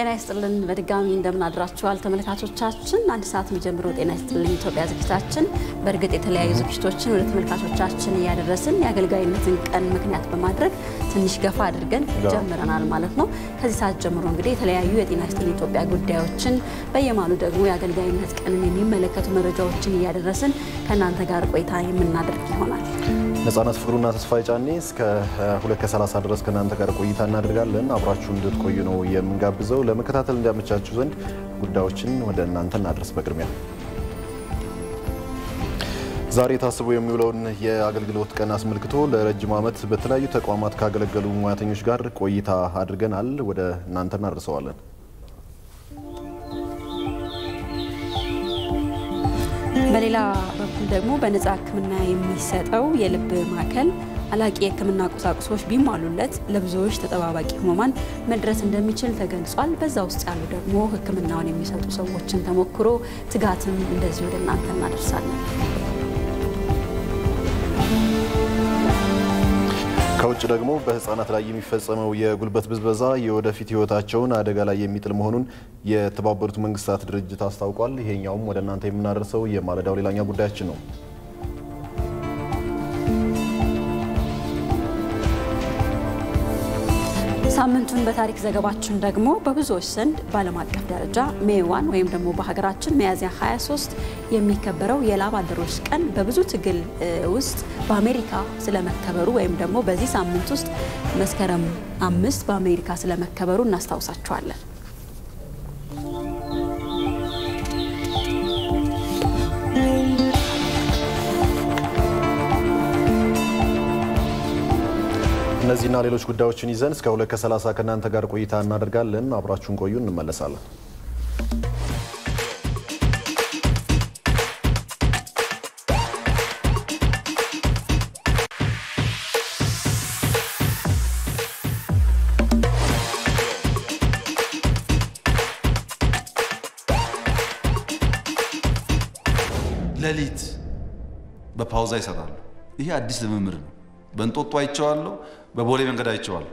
ጤና ይስጥልን በድጋሚ እንደምን አድራችኋል ተመልካቾቻችን። አንድ ሰዓት የሚጀምረው ጤና ይስጥልን ኢትዮጵያ ዝግጅታችን በእርግጥ የተለያዩ ዝግጅቶችን ወደ ተመልካቾቻችን እያደረስን የአገልጋይነትን ቀን ምክንያት በማድረግ ትንሽ ገፋ አድርገን ጀምረናል ማለት ነው። ከዚህ ሰዓት ጀምሮ እንግዲህ የተለያዩ የጤና ይስጥልን ኢትዮጵያ ጉዳዮችን በየማሉ ደግሞ የአገልጋይነት ቀንን የሚመለከቱ መረጃዎችን እያደረስን ከእናንተ ጋር ቆይታ የምናደርግ ይሆናል። ነጻነት ፍቅሩና ተስፋዬ ጫኔ እስከ ሁለት ከሰላሳ ድረስ ከእናንተ ጋር ቆይታ እናደርጋለን። አብራችሁ እንድትቆዩ ነው የምንጋብዘው። ለመከታተል እንዲያመቻችሁ ዘንድ ጉዳዮችን ወደ እናንተ እናድረስ። በቅድሚያ ዛሬ ታስቦ የሚውለውን የአገልግሎት ቀን አስመልክቶ ለረጅም ዓመት በተለያዩ ተቋማት ካገለገሉ ሙያተኞች ጋር ቆይታ አድርገናል። ወደ እናንተ እናደርሰዋለን። በሌላ በኩል ደግሞ በነጻ ሕክምና የሚሰጠው የልብ ማዕከል አላቂ የሕክምና ቁሳቁሶች ቢሟሉለት ለብዙዎች ተጠባባቂ ህሙማን መድረስ እንደሚችል ተገልጿል። በዛ ውስጥ ያሉ ደግሞ ሕክምናውን የሚሰጡ ሰዎችን ተሞክሮ ትጋትም እንደዚህ ወደ እናንተ እናደርሳለን። ከውጭ ደግሞ በህፃናት ላይ የሚፈጸመው የጉልበት ብዝበዛ የወደፊት ህይወታቸውን አደጋ ላይ የሚጥል መሆኑን የተባበሩት መንግስታት ድርጅት አስታውቋል። ይሄኛውም ወደ እናንተ የምናደርሰው የማለዳው ሌላኛው ጉዳያችን ነው። ሳምንቱን በታሪክ ዘገባችን ደግሞ በብዙዎች ዘንድ በዓለም አቀፍ ደረጃ ሜይ ዋን ወይም ደግሞ በሀገራችን ሚያዝያ 23 የሚከበረው የላብ አደሮች ቀን በብዙ ትግል ውስጥ በአሜሪካ ስለመከበሩ ወይም ደግሞ በዚህ ሳምንት ውስጥ መስከረም አምስት በአሜሪካ ስለመከበሩ እናስታውሳችኋለን። እነዚህና ሌሎች ጉዳዮችን ይዘን እስከ ሁለት ከሰላሳ ከእናንተ ጋር ቆይታ እናደርጋለን። አብራችሁን ቆዩ፣ እንመለሳለን። ሌሊት በፓውዛ ይሰራሉ። ይሄ አዲስ ልምምድ ነው። በእንጦጦ አይቼዋለሁ። በቦሌ መንገድ አይቼዋለሁ።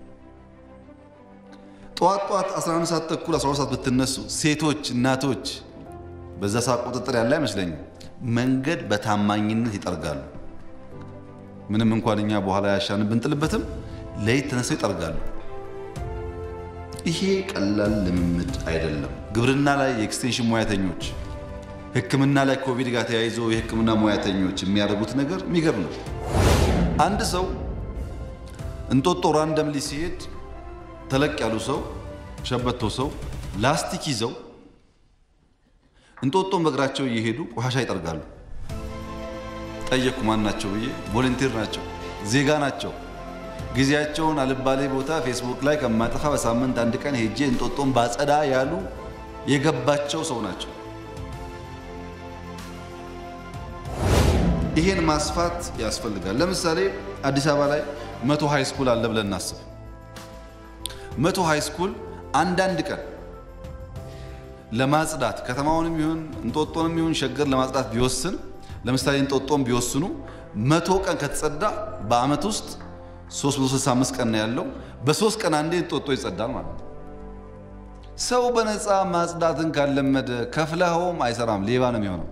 ጠዋት ጠዋት 11 ሰዓት ተኩል 12 ሰዓት ብትነሱ ሴቶች፣ እናቶች በዛ ሰዓት ቁጥጥር ያለ አይመስለኝም። መንገድ በታማኝነት ይጠርጋሉ። ምንም እንኳን እኛ በኋላ ያሻንን ብንጥልበትም ሌሊት ተነስተው ይጠርጋሉ። ይሄ ቀላል ልምምድ አይደለም። ግብርና ላይ የኤክስቴንሽን ሙያተኞች፣ ሕክምና ላይ ኮቪድ ጋር ተያይዞ የሕክምና ሙያተኞች የሚያደርጉት ነገር የሚገርም ነው። አንድ ሰው እንጦጦ ራንደምሊ ሲሄድ ተለቅ ያሉ ሰው ሸበቶ ሰው ላስቲክ ይዘው እንጦጦን በእግራቸው እየሄዱ ቆሻሻ ይጠርጋሉ። ጠየቅኩ፣ ማን ናቸው ብዬ። ቮለንቲር ናቸው፣ ዜጋ ናቸው። ጊዜያቸውን አልባሌ ቦታ ፌስቡክ ላይ ከማጠፋ በሳምንት አንድ ቀን ሄጄ እንጦጦን ባጸዳ ያሉ የገባቸው ሰው ናቸው። ይሄን ማስፋት ያስፈልጋል። ለምሳሌ አዲስ አበባ ላይ መቶ ሃይ ስኩል አለ ብለን እናስብ። መቶ ሃይ ስኩል አንዳንድ ቀን ለማጽዳት ከተማውንም ይሁን እንጦጦንም ይሁን ሸገር ለማጽዳት ቢወስን ለምሳሌ እንጦጦን ቢወስኑ መቶ ቀን ከተጸዳ በአመት ውስጥ 365 ቀን ነው ያለው። በሶስት ቀን አንዴ እንጦጦ ይጸዳል ማለት ነው። ሰው በነፃ ማጽዳትን ካለመደ ከፍለኸውም አይሰራም፣ ሌባ ነው የሚሆነው።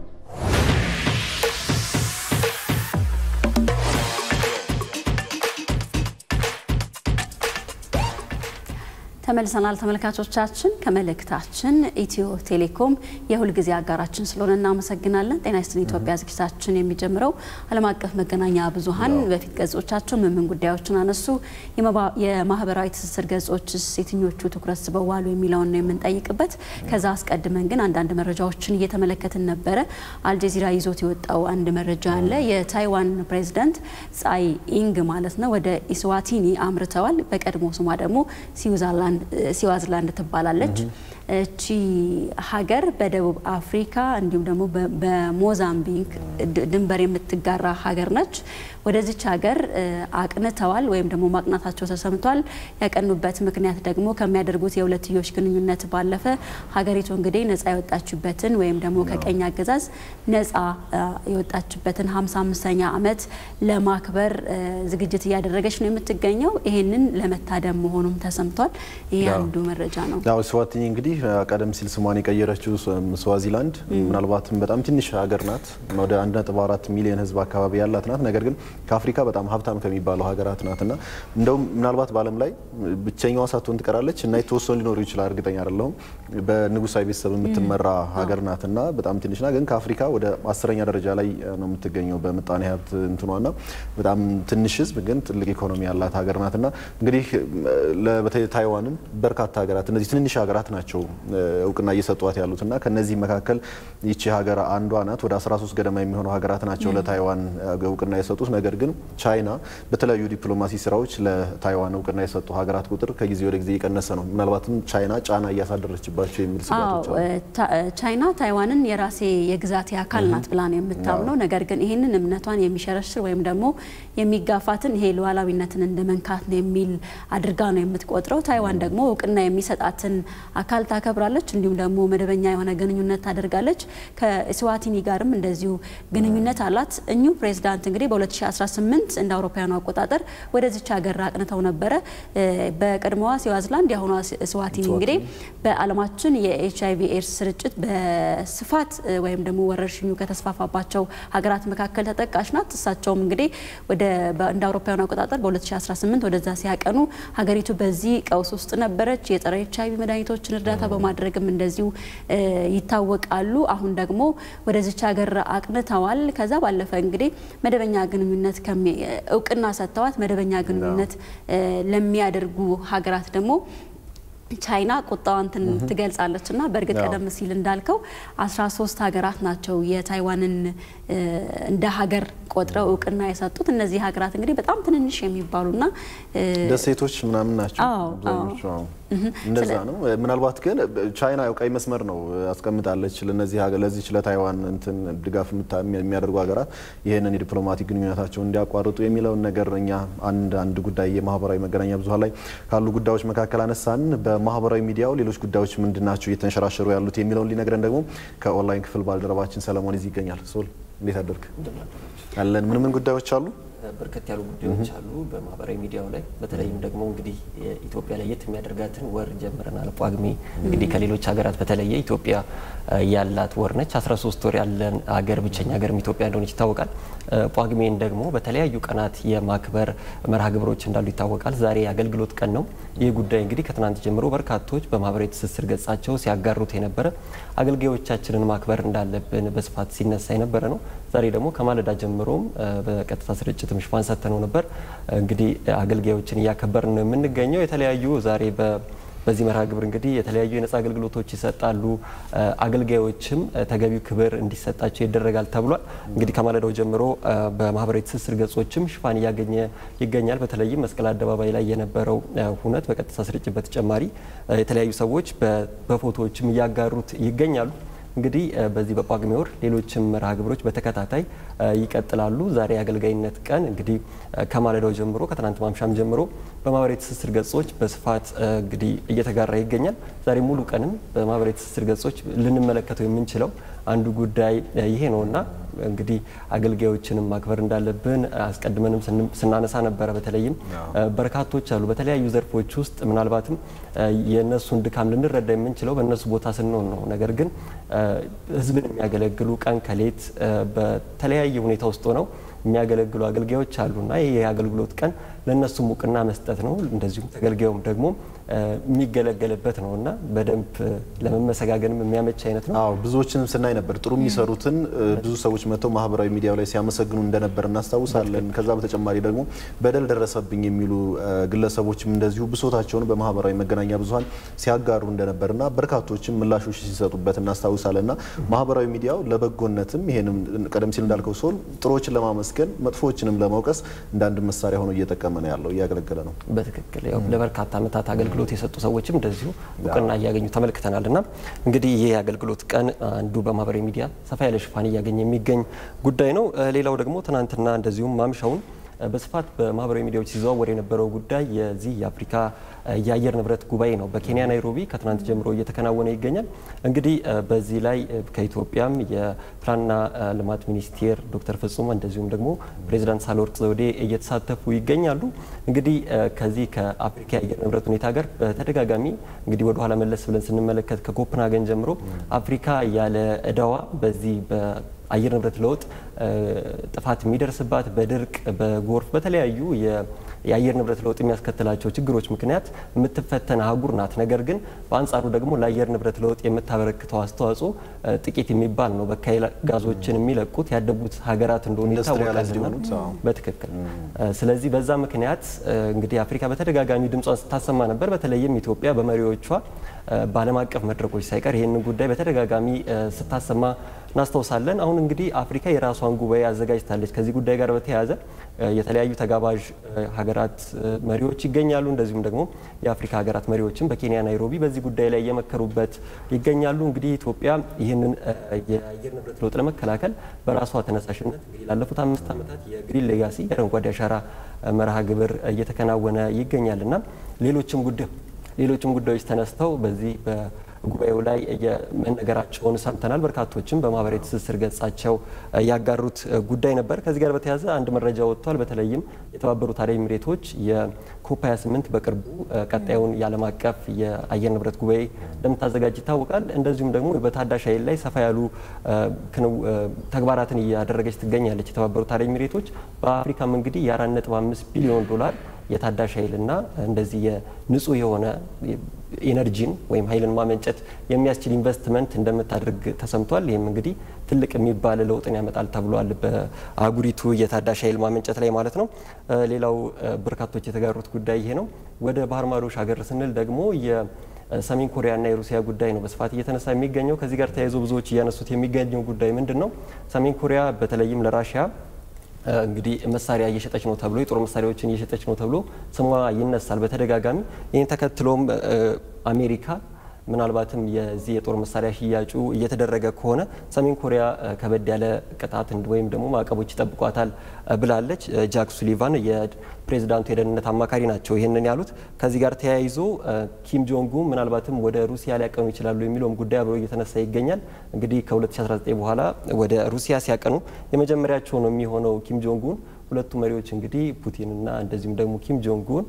ተመልሰናል ተመልካቾቻችን። ከመልእክታችን ኢትዮ ቴሌኮም የሁልጊዜ አጋራችን ስለሆነ እናመሰግናለን። ጤና ይስጥልን ኢትዮጵያ ዝግጅታችን የሚጀምረው ዓለም አቀፍ መገናኛ ብዙኃን በፊት ገጾቻቸው ምን ምን ጉዳዮችን አነሱ፣ የማህበራዊ ትስስር ገጾችስ የትኞቹ ትኩረት ስበው ዋሉ የሚለውን ነው የምንጠይቅበት። ከዛ አስቀድመን ግን አንዳንድ መረጃዎችን እየተመለከትን ነበረ። አልጀዚራ ይዞት የወጣው አንድ መረጃ አለ። የታይዋን ፕሬዚዳንት ጻይ ኢንግ ማለት ነው ወደ ኢስዋቲኒ አምርተዋል። በቀድሞ ስሟ ደግሞ ስዊዘርላንድ ሲዋዝላንድ ትባላለች። እቺ ሀገር በደቡብ አፍሪካ እንዲሁም ደግሞ በሞዛምቢክ ድንበር የምትጋራ ሀገር ነች። ወደዚች ሀገር አቅንተዋል ወይም ደግሞ ማቅናታቸው ተሰምቷል። ያቀኑበት ምክንያት ደግሞ ከሚያደርጉት የሁለትዮሽ ግንኙነት ባለፈ ሀገሪቱ እንግዲህ ነጻ የወጣችበትን ወይም ደግሞ ከቀኝ አገዛዝ ነጻ የወጣችበትን 55ኛ ዓመት ለማክበር ዝግጅት እያደረገች ነው የምትገኘው። ይህንን ለመታደም መሆኑም ተሰምቷል። ይህ አንዱ መረጃ ነው። ያው ስዋቲኒ እንግዲህ ቀደም ሲል ስሟን የቀየረችው ስዋዚላንድ ምናልባትም በጣም ትንሽ ሀገር ናት። ወደ 1.4 ሚሊዮን ሕዝብ አካባቢ ያላት ናት። ነገር ግን ከአፍሪካ በጣም ሀብታም ከሚባለው ሀገራት ናት እና እንደውም ምናልባት በዓለም ላይ ብቸኛዋ ሳትሆን ትቀራለች እና የተወሰኑ ሊኖሩ ይችላል፣ እርግጠኛ አይደለሁም። በንጉሳዊ ቤተሰብ የምትመራ ሀገር ናት እና በጣም ትንሽ ናት። ግን ከአፍሪካ ወደ አስረኛ ደረጃ ላይ ነው የምትገኘው በምጣኔ ሀብት እንትኗና በጣም ትንሽ ሕዝብ ግን ትልቅ ኢኮኖሚ ያላት ሀገር ናት እና እንግዲህ በተለይ ታይዋንን በርካታ ሀገራት እነዚህ ትንንሽ ሀገራት ናቸው እውቅና እየሰጧት ያሉት እና ከነዚህ መካከል ይቺ ሀገር አንዷ ናት። ወደ 13 ገደማ የሚሆኑ ሀገራት ናቸው ለታይዋን እውቅና የሰጡት። ነገር ግን ቻይና በተለያዩ ዲፕሎማሲ ስራዎች ለታይዋን እውቅና የሰጡ ሀገራት ቁጥር ከጊዜ ወደ ጊዜ እየቀነሰ ነው። ምናልባትም ቻይና ጫና እያሳደረችባቸው የሚል ስጋቶች አሉ። ቻይና ታይዋንን የራሴ የግዛቴ አካል ናት ብላ ነው የምታምነው። ነገር ግን ይህንን እምነቷን የሚሸረሽር ወይም ደግሞ የሚጋፋትን ይሄ ሉዓላዊነትን እንደ መንካት ነው የሚል አድርጋ ነው የምትቆጥረው። ታይዋን ደግሞ እውቅና የሚሰጣትን አካል ታከብራለች፣ እንዲሁም ደግሞ መደበኛ የሆነ ግንኙነት ታደርጋለች። ከስዋቲኒ ጋርም እንደዚሁ ግንኙነት አላት። እኚሁ ፕሬዚዳንት እንግዲህ በ2018 እንደ አውሮፓውያኑ አቆጣጠር ወደዚች ሀገር አቅንተው ነበረ። በቀድሞዋ ስዋዚላንድ የአሁኗ ስዋቲኒ እንግዲህ በዓለማችን የኤች አይቪ ኤድስ ስርጭት በስፋት ወይም ደግሞ ወረርሽኙ ከተስፋፋባቸው ሀገራት መካከል ተጠቃሽ ናት። እሳቸውም እንግዲህ ወደ እንደ አውሮፓውያኑ አቆጣጠር በ2018 ወደዛ ሲያቀኑ ሀገሪቱ በዚህ ቀውስ ውስጥ ነበረች። የጸረ ኤች አይቪ መድኃኒቶችን እርዳታ በማድረግም እንደዚሁ ይታወቃሉ። አሁን ደግሞ ወደዚች ሀገር አቅንተዋል። ከዛ ባለፈ እንግዲህ መደበኛ ግንኙነት እውቅና ሰጥተዋት መደበኛ ግንኙነት ለሚያደርጉ ሀገራት ደግሞ ቻይና ቁጣዋን ትገልጻለች እና በእርግጥ ቀደም ሲል እንዳልከው 13 ሀገራት ናቸው የታይዋንን እንደ ሀገር ቆጥረው እውቅና የሰጡት። እነዚህ ሀገራት እንግዲህ በጣም ትንንሽ የሚባሉና ደሴቶች ምናምን ናቸው አብዛኞቹ። እንደዛ ነው። ምናልባት ግን ቻይና ያው ቀይ መስመር ነው አስቀምጣለች ለነዚህ ለዚች ለታይዋን እንትን ድጋፍ የሚያደርጉ ሀገራት ይህንን የዲፕሎማቲክ ግንኙነታቸውን እንዲያቋርጡ የሚለውን ነገር እኛ አንድ አንድ ጉዳይ የማህበራዊ መገናኛ ብዙኃን ላይ ካሉ ጉዳዮች መካከል አነሳን። በማህበራዊ ሚዲያው ሌሎች ጉዳዮች ምንድን ናቸው እየተንሸራሸሩ ያሉት የሚለውን ሊነግረን ደግሞ ከኦንላይን ክፍል ባልደረባችን ሰለሞን እዚህ ይገኛል። ሶል እንዴት አደርግ አለን። ምን ምን ጉዳዮች አሉ? በርከት ያሉ ጉዳዮች አሉ በማህበራዊ ሚዲያው ላይ በተለይም ደግሞ እንግዲህ ኢትዮጵያ ለየት የሚያደርጋትን ወር ጀምረናል። ጳጉሜ እንግዲህ ከሌሎች ሀገራት በተለየ ኢትዮጵያ ያላት ወር ነች። 13 ወር ያለን ሀገር ብቸኛ ሀገርም ኢትዮጵያ እንደሆነች ይታወቃል። ጳጉሜን ደግሞ በተለያዩ ቀናት የማክበር መርሃ ግብሮች እንዳሉ ይታወቃል። ዛሬ የአገልግሎት ቀን ነው። ይህ ጉዳይ እንግዲህ ከትናንት ጀምሮ በርካቶች በማህበራዊ ትስስር ገጻቸው ሲያጋሩት የነበረ አገልጋዮቻችንን ማክበር እንዳለብን በስፋት ሲነሳ የነበረ ነው። ዛሬ ደግሞ ከማለዳ ጀምሮም በቀጥታ ስርጭትም ሽፋን ሰጥተነው ነበር። እንግዲህ አገልጋዮችን እያከበርን ነው የምንገኘው። የተለያዩ ዛሬ በዚህ መርሃ ግብር እንግዲህ የተለያዩ የነጻ አገልግሎቶች ይሰጣሉ። አገልጋዮችም ተገቢው ክብር እንዲሰጣቸው ይደረጋል ተብሏል። እንግዲህ ከማለዳው ጀምሮ በማህበራዊ ትስስር ገጾችም ሽፋን እያገኘ ይገኛል። በተለይም መስቀል አደባባይ ላይ የነበረው ሁነት በቀጥታ ስርጭት በተጨማሪ የተለያዩ ሰዎች በፎቶዎችም እያጋሩት ይገኛሉ። እንግዲህ በዚህ በጳጉሜ ወር ሌሎችም መርሃ ግብሮች በተከታታይ ይቀጥላሉ። ዛሬ የአገልጋይነት ቀን እንግዲህ ከማለዳው ጀምሮ ከትናንት ማምሻም ጀምሮ በማህበራዊ ትስስር ገጾች በስፋት እንግዲህ እየተጋራ ይገኛል። ዛሬ ሙሉ ቀንም በማህበራዊ ትስስር ገጾች ልንመለከተው የምንችለው አንዱ ጉዳይ ይሄ ነውና እንግዲህ አገልጋዮችንም ማክበር እንዳለብን አስቀድመንም ስናነሳ ነበረ። በተለይም በርካቶች አሉ በተለያዩ ዘርፎች ውስጥ ምናልባትም የእነሱን ድካም ልንረዳ የምንችለው በእነሱ ቦታ ስንሆን ነው። ነገር ግን ሕዝብን የሚያገለግሉ ቀን ከሌት በተለያየ ሁኔታ ውስጥ ሆነው የሚያገለግሉ አገልጋዮች አሉና ይህ የአገልግሎት ቀን ለእነሱም እውቅና መስጠት ነው። እንደዚሁም ተገልጋዩም ደግሞ የሚገለገልበት ነው እና በደንብ ለመመሰጋገንም የሚያመች አይነት ነው። አዎ ብዙዎችንም ስናይ ነበር ጥሩ የሚሰሩትን ብዙ ሰዎች መጥተው ማህበራዊ ሚዲያው ላይ ሲያመሰግኑ እንደነበር እናስታውሳለን። ከዛ በተጨማሪ ደግሞ በደል ደረሰብኝ የሚሉ ግለሰቦችም እንደዚሁ ብሶታቸውን በማህበራዊ መገናኛ ብዙኃን ሲያጋሩ እንደነበርና በርካቶችም ምላሾች ሲሰጡበት እናስታውሳለን። እና ማህበራዊ ሚዲያው ለበጎነትም ይሄንም ቀደም ሲል እንዳልከው ሰው ጥሩዎችን ለማመስገን መጥፎዎችንም ለመውቀስ እንደ አንድ መሳሪያ ሆኖ እየጠቀመ እየተጠቀመ ነው ያለው፣ እያገለገለ ነው። በትክክል ያው ለበርካታ ዓመታት አገልግሎት የሰጡ ሰዎችም እንደዚሁ እውቅና እያገኙ ተመልክተናል። እና እንግዲህ ይህ የአገልግሎት ቀን አንዱ በማህበራዊ ሚዲያ ሰፋ ያለ ሽፋን እያገኘ የሚገኝ ጉዳይ ነው። ሌላው ደግሞ ትናንትና እንደዚሁም ማምሻውን በስፋት በማህበራዊ ሚዲያዎች ሲዘዋወር የነበረው ጉዳይ የዚህ የአፍሪካ የአየር ንብረት ጉባኤ ነው። በኬንያ ናይሮቢ ከትናንት ጀምሮ እየተከናወነ ይገኛል። እንግዲህ በዚህ ላይ ከኢትዮጵያም የፕላንና ልማት ሚኒስቴር ዶክተር ፍጹም እንደዚሁም ደግሞ ፕሬዚዳንት ሳህለወርቅ ዘውዴ እየተሳተፉ ይገኛሉ። እንግዲህ ከዚህ ከአፍሪካ የአየር ንብረት ሁኔታ ጋር በተደጋጋሚ እንግዲህ ወደ ኋላ መለስ ብለን ስንመለከት ከኮፕንሃገን ጀምሮ አፍሪካ ያለ እዳዋ በዚህ አየር ንብረት ለውጥ ጥፋት የሚደርስባት በድርቅ፣ በጎርፍ፣ በተለያዩ የአየር ንብረት ለውጥ የሚያስከትላቸው ችግሮች ምክንያት የምትፈተን አህጉር ናት። ነገር ግን በአንጻሩ ደግሞ ለአየር ንብረት ለውጥ የምታበረክተው አስተዋጽኦ ጥቂት የሚባል ነው። በካይ ጋዞችን የሚለቁት ያደጉት ሀገራት እንደሆኑ ይታወቃልና በትክክል ስለዚህ በዛ ምክንያት እንግዲህ አፍሪካ በተደጋጋሚ ድምጿን ስታሰማ ነበር። በተለይም ኢትዮጵያ በመሪዎቿ በዓለም አቀፍ መድረኮች ሳይቀር ይህንን ጉዳይ በተደጋጋሚ ስታሰማ እናስታውሳለን። አሁን እንግዲህ አፍሪካ የራሷን ጉባኤ አዘጋጅታለች። ከዚህ ጉዳይ ጋር በተያያዘ የተለያዩ ተጋባዥ ሀገራት መሪዎች ይገኛሉ። እንደዚሁም ደግሞ የአፍሪካ ሀገራት መሪዎችም በኬንያ ናይሮቢ በዚህ ጉዳይ ላይ እየመከሩበት ይገኛሉ። እንግዲህ ኢትዮጵያ ይህንን የአየር ንብረት ለውጥ ለመከላከል በራሷ ተነሳሽነት እንግዲህ ላለፉት አምስት ዓመታት የግሪን ሌጋሲ የአረንጓዴ አሻራ መርሃ ግብር እየተከናወነ ይገኛል እና ሌሎችም ጉዳይ ሌሎችም ጉዳዮች ተነስተው በዚህ ጉባኤው ላይ መነገራቸውን ሰምተናል። በርካቶችም በማህበራዊ ትስስር ገጻቸው ያጋሩት ጉዳይ ነበር። ከዚህ ጋር በተያያዘ አንድ መረጃ ወጥቷል። በተለይም የተባበሩት አረብ ኤሚሬቶች የኮፕ 28 በቅርቡ ቀጣዩን የዓለም አቀፍ የአየር ንብረት ጉባኤ እንደምታዘጋጅ ይታወቃል። እንደዚሁም ደግሞ በታዳሽ ኃይል ላይ ሰፋ ያሉ ተግባራትን እያደረገች ትገኛለች። የተባበሩት አረብ ኤሚሬቶች በአፍሪካም እንግዲህ የ4.5 ቢሊዮን ዶላር የታዳሽ ኃይልና እንደዚህ የንጹህ የሆነ ኢነርጂን ወይም ኃይልን ማመንጨት የሚያስችል ኢንቨስትመንት እንደምታደርግ ተሰምቷል። ይህም እንግዲህ ትልቅ የሚባል ለውጥን ያመጣል ተብሏል፣ በአህጉሪቱ የታዳሽ ኃይል ማመንጨት ላይ ማለት ነው። ሌላው በርካቶች የተጋሩት ጉዳይ ይሄ ነው። ወደ ባህር ማዶ ሻገር ስንል ደግሞ የሰሜን ኮሪያና የሩሲያ ጉዳይ ነው በስፋት እየተነሳ የሚገኘው። ከዚህ ጋር ተያይዞ ብዙዎች እያነሱት የሚገኘው ጉዳይ ምንድን ነው? ሰሜን ኮሪያ በተለይም ለራሽያ እንግዲህ መሳሪያ እየሸጠች ነው ተብሎ የጦር መሳሪያዎችን እየሸጠች ነው ተብሎ ስሟ ይነሳል በተደጋጋሚ። ይህን ተከትሎም አሜሪካ ምናልባትም የዚህ የጦር መሳሪያ ሽያጩ እየተደረገ ከሆነ ሰሜን ኮሪያ ከበድ ያለ ቅጣት ወይም ደግሞ ማዕቀቦች ይጠብቋታል ብላለች። ጃክ ሱሊቫን የፕሬዚዳንቱ የደህንነት አማካሪ ናቸው ይህንን ያሉት። ከዚህ ጋር ተያይዞ ኪም ጆንግ ኡን ምናልባትም ወደ ሩሲያ ሊያቀኑ ይችላሉ የሚለውም ጉዳይ አብሮ እየተነሳ ይገኛል። እንግዲህ ከ2019 በኋላ ወደ ሩሲያ ሲያቀኑ የመጀመሪያቸው ነው የሚሆነው ኪም ጆንግ ኡን። ሁለቱ መሪዎች እንግዲህ ፑቲንና እንደዚሁም ደግሞ ኪም ጆንግ ኡን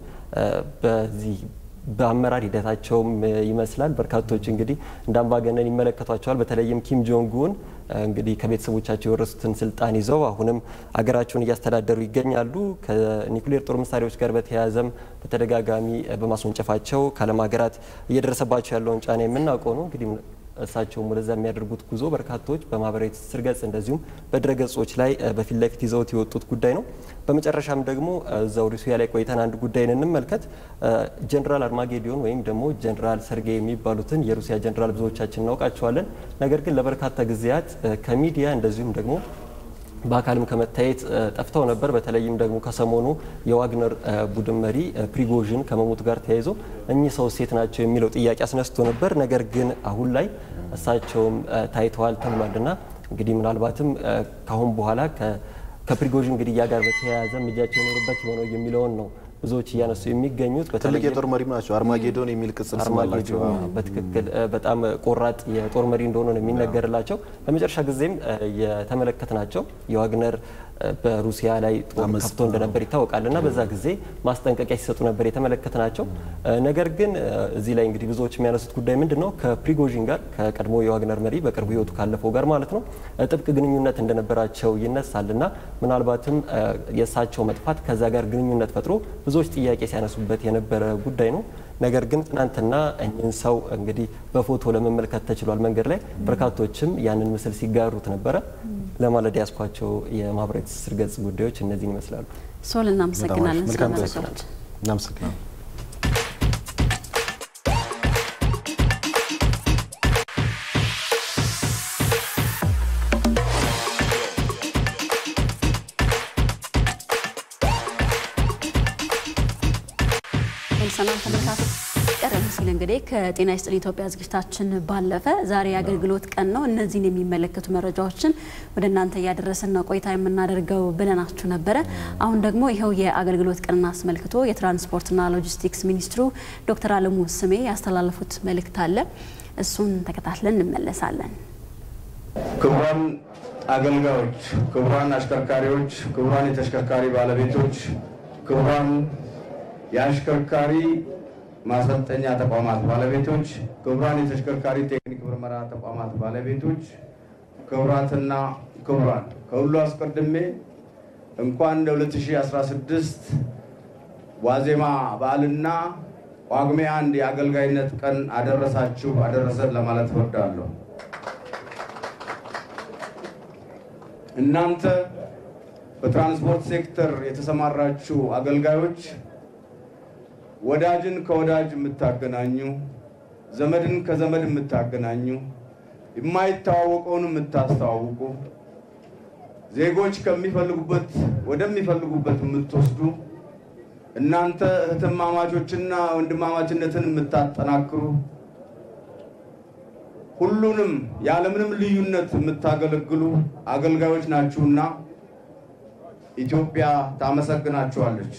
በዚህ በአመራር ሂደታቸውም ይመስላል በርካቶች እንግዲህ እንደ አምባገነን ይመለከቷቸዋል። በተለይም ኪም ጆንግ ኡን እንግዲህ ከቤተሰቦቻቸው የወረሱትን ስልጣን ይዘው አሁንም አገራቸውን እያስተዳደሩ ይገኛሉ። ከኒውክሌር ጦር መሳሪያዎች ጋር በተያያዘም በተደጋጋሚ በማስወንጨፋቸው ከዓለም ሀገራት እየደረሰባቸው ያለውን ጫና የምናውቀው ነው እንግዲህ እሳቸውም ወደዛ የሚያደርጉት ጉዞ በርካቶች በማህበራዊ ትስስር ገጽ እንደዚሁም በድረ ገጾች ላይ በፊት ለፊት ይዘውት የወጡት ጉዳይ ነው። በመጨረሻም ደግሞ እዛው ሩሲያ ላይ ቆይተን አንድ ጉዳይን እንመልከት። ጀነራል አርማጌዲዮን ወይም ደግሞ ጀነራል ሰርጌይ የሚባሉትን የሩሲያ ጀነራል ብዙዎቻችን እናውቃቸዋለን። ነገር ግን ለበርካታ ጊዜያት ከሚዲያ እንደዚሁም ደግሞ በአካልም ከመታየት ጠፍተው ነበር። በተለይም ደግሞ ከሰሞኑ የዋግነር ቡድን መሪ ፕሪጎዥን ከመሞቱ ጋር ተያይዞ እኚህ ሰው ሴት ናቸው የሚለው ጥያቄ አስነስቶ ነበር። ነገር ግን አሁን ላይ እሳቸውም ታይተዋል ተብሏል እና እንግዲህ ምናልባትም ከአሁን በኋላ ከፕሪጎዥን ግድያ ጋር በተያያዘ እጃቸው የኖሩበት የሆነው የሚለውን ነው ብዙዎች እያነሱ የሚገኙት ትልቅ የጦር መሪ ናቸው። አርማጌዶን የሚል ቅጽል ስም አላቸው። በትክክል በጣም ቆራጥ የጦር መሪ እንደሆኑ ነው የሚነገርላቸው። ለመጨረሻ ጊዜም የተመለከትናቸው የዋግነር በሩሲያ ላይ ጦር ከፍቶ እንደነበር ይታወቃል እና በዛ ጊዜ ማስጠንቀቂያ ሲሰጡ ነበር የተመለከትናቸው። ነገር ግን እዚህ ላይ እንግዲህ ብዙዎች የሚያነሱት ጉዳይ ምንድን ነው ከፕሪጎዥን ጋር ከቀድሞ የዋግነር መሪ በቅርቡ ህይወቱ ካለፈው ጋር ማለት ነው ጥብቅ ግንኙነት እንደነበራቸው ይነሳል እና ምናልባትም የእሳቸው መጥፋት ከዛ ጋር ግንኙነት ፈጥሮ ብዙዎች ጥያቄ ሲያነሱበት የነበረ ጉዳይ ነው። ነገር ግን ትናንትና እኚህን ሰው እንግዲህ በፎቶ ለመመልከት ተችሏል መንገድ ላይ በርካቶችም ያንን ምስል ሲጋሩት ነበረ። ለማለዳ ያስኳቸው የማህበራዊ ትስስር ገጽ ጉዳዮች እነዚህን ይመስላሉ። ሶል እናመሰግናለን ስለመረጃዎች። እናመሰግናለን። ተመልሰናል ተመልካቾች። ቀደም ሲል እንግዲህ ከጤና ይስጥልኝ ኢትዮጵያ ዝግጅታችን ባለፈ ዛሬ የአገልግሎት ቀን ነው። እነዚህን የሚመለከቱ መረጃዎችን ወደ እናንተ እያደረስን ነው ቆይታ የምናደርገው ብለናችሁ ነበረ። አሁን ደግሞ ይኸው የአገልግሎት ቀንን አስመልክቶ የትራንስፖርትና ሎጂስቲክስ ሚኒስትሩ ዶክተር አለሙ ስሜ ያስተላለፉት መልእክት አለ። እሱን ተከታትለን እንመለሳለን። ክቡራን አገልጋዮች፣ ክቡራን አሽከርካሪዎች፣ ክቡራን የተሽከርካሪ ባለቤቶች፣ ክቡራን የአሽከርካሪ ማሰልጠኛ ተቋማት ባለቤቶች፣ ክቡራን የተሽከርካሪ ቴክኒክ ምርመራ ተቋማት ባለቤቶች፣ ክቡራትና ክቡራን ከሁሉ አስቀድሜ እንኳን ለ2016 ዋዜማ በዓልና ጳጉሜ አንድ የአገልጋይነት ቀን አደረሳችሁ አደረሰን ለማለት እወዳለሁ። እናንተ በትራንስፖርት ሴክተር የተሰማራችሁ አገልጋዮች ወዳጅን ከወዳጅ የምታገናኙ፣ ዘመድን ከዘመድ የምታገናኙ፣ የማይተዋወቀውን የምታስተዋውቁ፣ ዜጎች ከሚፈልጉበት ወደሚፈልጉበት የምትወስዱ እናንተ እህትማማቾችና ወንድማማችነትን የምታጠናክሩ ሁሉንም ያለምንም ልዩነት የምታገለግሉ አገልጋዮች ናችሁና ኢትዮጵያ ታመሰግናችኋለች።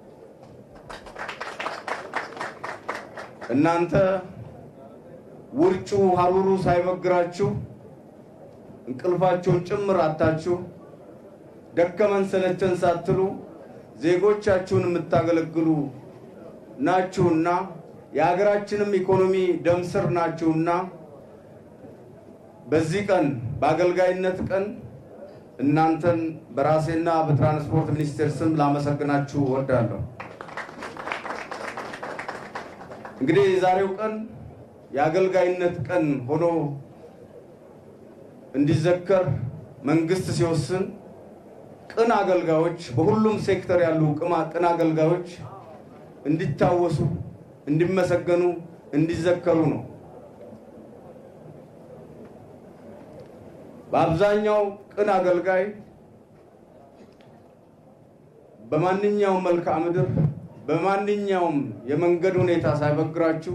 እናንተ ውርጩ ሀሩሩ ሳይበግራችሁ እንቅልፋቸውን ጭምር አታችሁ ደከመን ሰለቸን ሳትሉ ዜጎቻችሁን የምታገለግሉ ናችሁና የሀገራችንም ኢኮኖሚ ደም ስር ናችሁና በዚህ ቀን በአገልጋይነት ቀን እናንተን በራሴና በትራንስፖርት ሚኒስቴር ስም ላመሰግናችሁ እወዳለሁ። እንግዲህ የዛሬው ቀን የአገልጋይነት ቀን ሆኖ እንዲዘከር መንግስት ሲወስን ቅን አገልጋዮች በሁሉም ሴክተር ያሉ ቅን አገልጋዮች እንዲታወሱ፣ እንዲመሰገኑ፣ እንዲዘከሩ ነው። በአብዛኛው ቅን አገልጋይ በማንኛውም መልክዓ ምድር በማንኛውም የመንገድ ሁኔታ ሳይበግራችሁ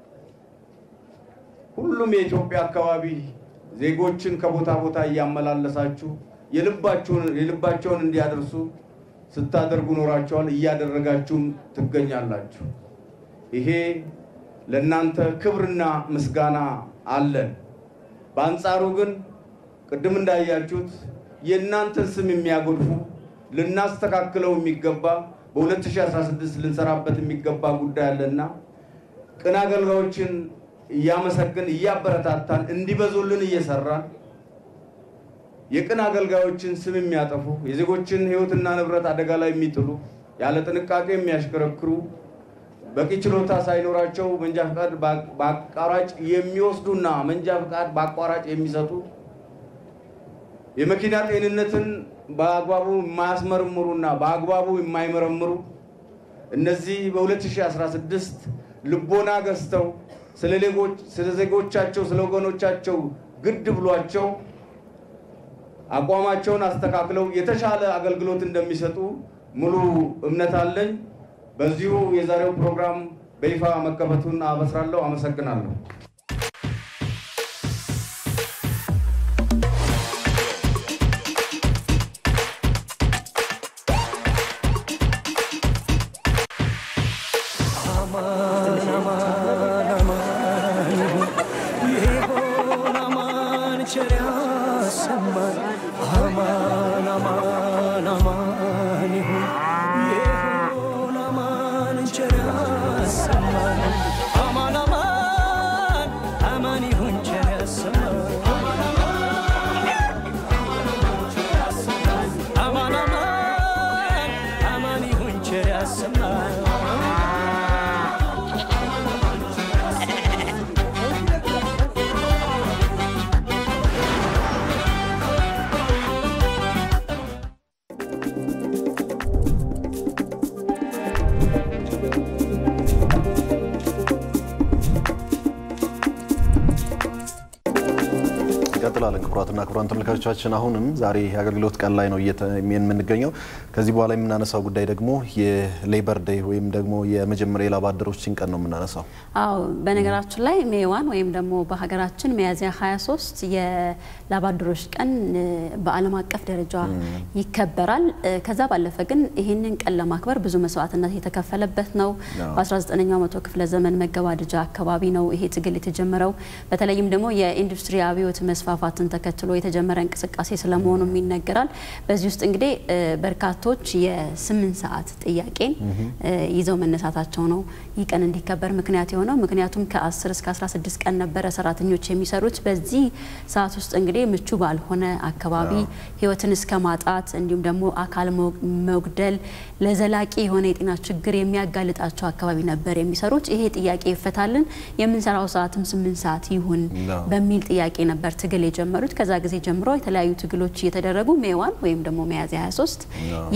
ሁሉም የኢትዮጵያ አካባቢ ዜጎችን ከቦታ ቦታ እያመላለሳችሁ የልባቸውን እንዲያደርሱ ስታደርጉ ኖራቸዋል፣ እያደረጋችሁም ትገኛላችሁ። ይሄ ለእናንተ ክብርና ምስጋና አለን። በአንጻሩ ግን ቅድም እንዳያችሁት የእናንተን ስም የሚያጎድፉ ልናስተካክለው የሚገባ በ2016 ልንሰራበት የሚገባ ጉዳይ አለና ቅን አገልጋዮችን እያመሰግን እያበረታታን እንዲበዙልን እየሰራን የቅን አገልጋዮችን ስም የሚያጠፉ የዜጎችን ሕይወትና ንብረት አደጋ ላይ የሚጥሉ ያለ ጥንቃቄ የሚያሽከረክሩ በቂ ችሎታ ሳይኖራቸው መንጃ ፈቃድ በአቋራጭ የሚወስዱና መንጃ ፈቃድ በአቋራጭ የሚሰጡ የመኪና ጤንነትን በአግባቡ የማያስመረምሩና በአግባቡ የማይመረምሩ እነዚህ በ2016 ልቦና ገዝተው ስለ ዜጎቻቸው ስለ ወገኖቻቸው ግድ ብሏቸው አቋማቸውን አስተካክለው የተሻለ አገልግሎት እንደሚሰጡ ሙሉ እምነት አለኝ። በዚሁ የዛሬው ፕሮግራም በይፋ መከፈቱን አበስራለሁ። አመሰግናለሁ። Aman aman ክቡራትና ክቡራን ተመልካቾቻችን አሁንም ዛሬ የአገልግሎት ቀን ላይ ነው የምንገኘው። ከዚህ በኋላ የምናነሳው ጉዳይ ደግሞ የሌበር ዴይ ወይም ደግሞ የመጀመሪያ የላብ አደሮችን ቀን ነው የምናነሳው። አዎ በነገራችን ላይ ሜዋን ወይም ደግሞ በሀገራችን ሚያዝያ 23 የላብ አደሮች ቀን በዓለም አቀፍ ደረጃ ይከበራል። ከዛ ባለፈ ግን ይህንን ቀን ለማክበር ብዙ መስዋዕትነት የተከፈለበት ነው። በ19ኛው መቶ ክፍለ ዘመን መገባደጃ አካባቢ ነው ይሄ ትግል የተጀመረው። በተለይም ደግሞ የኢንዱስትሪ አብዮት መስፋፋትን ተከትሎ የተጀመረ እንቅስቃሴ ስለመሆኑም ይነገራል። በዚህ ውስጥ እንግዲህ በርካቶች የስምንት ሰዓት ጥያቄን ይዘው መነሳታቸው ነው ይህ ቀን እንዲከበር ምክንያት የሆነው። ምክንያቱም ከ10 እስከ 16 ቀን ነበረ ሰራተኞች የሚሰሩት። በዚህ ሰዓት ውስጥ እንግዲህ ምቹ ባልሆነ አካባቢ ህይወትን እስከ ማጣት እንዲሁም ደግሞ አካል መጉደል ለዘላቂ የሆነ የጤና ችግር የሚያጋልጣቸው አካባቢ ነበር የሚሰሩት። ይሄ ጥያቄ ይፈታልን፣ የምንሰራው ሰዓትም ስምንት ሰዓት ይሁን በሚል ጥያቄ ነበር ትግል የጀመሩት። ከዛ ጊዜ ጀምሮ የተለያዩ ትግሎች እየተደረጉ ሜዋን ወይም ደግሞ ሚያዝያ 23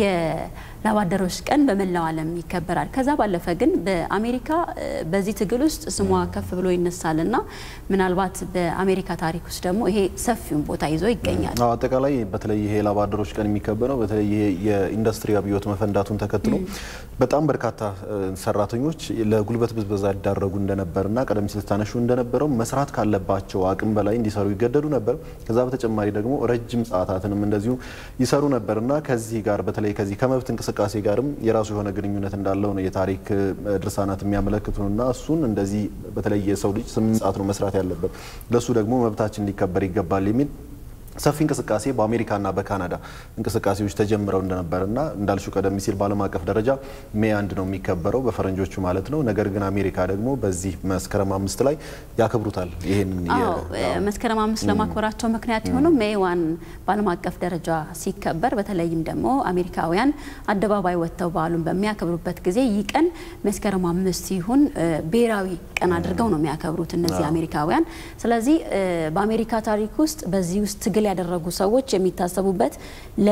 የላብ አደሮች ቀን በመላው ዓለም ይከበራል። ከዛ ባለፈ ግን በአሜሪካ በዚህ ትግል ውስጥ ስሟ ከፍ ብሎ ይነሳል እና ምናልባት በአሜሪካ ታሪክ ውስጥ ደግሞ ይሄ ሰፊውን ቦታ ይዞ ይገኛል። አጠቃላይ በተለይ ይሄ የላብ አደሮች ቀን የሚከበረው በተለይ ይሄ የኢንዱስትሪ አብዮት መፈንዳቱን ተከትሎ በጣም በርካታ ሰራተኞች ለጉልበት ብዝበዛ ይዳረጉ እንደነበርና ቀደም ሲል ስታነሹ እንደነበረው መስራት ካለባቸው አቅም በላይ እንዲሰሩ ይገደዱ ነበር። ከዛ በተጨማሪ ደግሞ ረጅም ሰዓታትንም እንደዚሁ ይሰሩ ነበርና ከዚህ ጋር በተለይ ከዚህ ከመብት እንቅስቃሴ ጋርም የራሱ የሆነ ግንኙነት እንዳለው ነው የታሪክ ድርሳናት የሚያመለክቱንና እሱን እንደዚህ በተለይ የሰው ልጅ ስምንት ሰዓት ነው መስራት ያለበት ለእሱ ደግሞ መብታችን ሊከበር ይገባል የሚል ሰፊ እንቅስቃሴ በአሜሪካና በካናዳ እንቅስቃሴዎች ተጀምረው እንደነበርና እንዳልሹ ቀደም ሲል በዓለም አቀፍ ደረጃ ሜይ አንድ ነው የሚከበረው በፈረንጆቹ ማለት ነው። ነገር ግን አሜሪካ ደግሞ በዚህ መስከረም አምስት ላይ ያከብሩታል። ይህን መስከረም አምስት ለማክበራቸው ምክንያት የሆነው ሜይ ዋን በዓለም አቀፍ ደረጃ ሲከበር በተለይም ደግሞ አሜሪካውያን አደባባይ ወጥተው በዓሉን በሚያከብሩበት ጊዜ ይህ ቀን መስከረም አምስት ይሁን ብሔራዊ ቀን አድርገው ነው የሚያከብሩት እነዚህ አሜሪካውያን። ስለዚህ በአሜሪካ ታሪክ ውስጥ በዚህ ውስጥ ትግል ያደረጉ ሰዎች የሚታሰቡበት ለ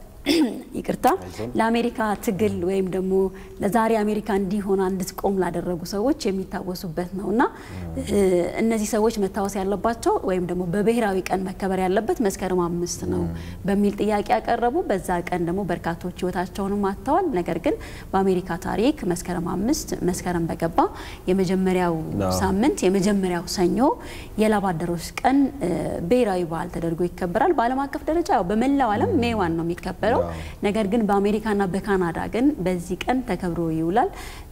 ይቅርታ ለአሜሪካ ትግል ወይም ደግሞ ለዛሬ አሜሪካ እንዲሆን እንድትቆም ላደረጉ ሰዎች የሚታወሱበት ነው እና እነዚህ ሰዎች መታወስ ያለባቸው ወይም ደግሞ በብሔራዊ ቀን መከበር ያለበት መስከረም አምስት ነው በሚል ጥያቄ ያቀረቡ። በዛ ቀን ደግሞ በርካቶች ሕይወታቸውንም አጥተዋል። ነገር ግን በአሜሪካ ታሪክ መስከረም አምስት መስከረም በገባ የመጀመሪያው ሳምንት የመጀመሪያው ሰኞ የላብ አደሮች ቀን ብሔራዊ በዓል ተደርጎ ይከበራል። በዓለም አቀፍ ደረጃ በመላው ዓለም ሜይ ዋን ነው የሚከበረው። ነገር ግን በአሜሪካና በካናዳ ግን በዚህ ቀን ተከብሮ ይውላል።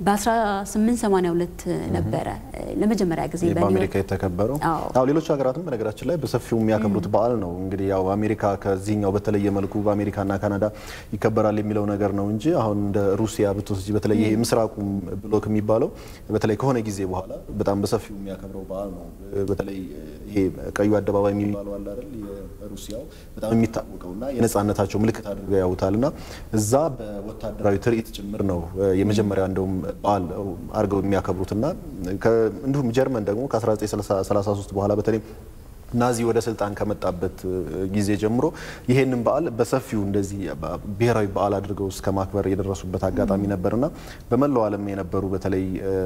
በ1882 ነበረ ለመጀመሪያ ጊዜ በአሜሪካ የተከበረው። አዎ ሌሎች ሀገራትም በነገራችን ላይ በሰፊው የሚያከብሩት በዓል ነው። እንግዲህ ያው አሜሪካ ከዚህኛው በተለየ መልኩ በአሜሪካና ካናዳ ይከበራል የሚለው ነገር ነው እንጂ አሁን እንደ ሩሲያ ብትወስጂ በተለይ ይሄ ምስራቁ ብሎክ የሚባለው በተለይ ከሆነ ጊዜ በኋላ በጣም በሰፊው የሚያከብረው በዓል ነው። በተለይ ይሄ ቀዩ አደባባይ የሚባለው አለ አይደል? የሩሲያው በጣም የሚታወቀውና የነጻነታቸው ምልክት አድርገው ያውታል እና እዛ በወታደራዊ ትርኢት ጭምር ነው የመጀመሪያ እንደውም በዓል አድርገው የሚያከብሩትና እንዲሁም ጀርመን ደግሞ ከ1933 በኋላ በተለይ ናዚ ወደ ስልጣን ከመጣበት ጊዜ ጀምሮ ይሄንን በዓል በሰፊው እንደዚህ ብሔራዊ በዓል አድርገው እስከ ማክበር የደረሱበት አጋጣሚ ነበርና በመላው ዓለም የነበሩ በተለይ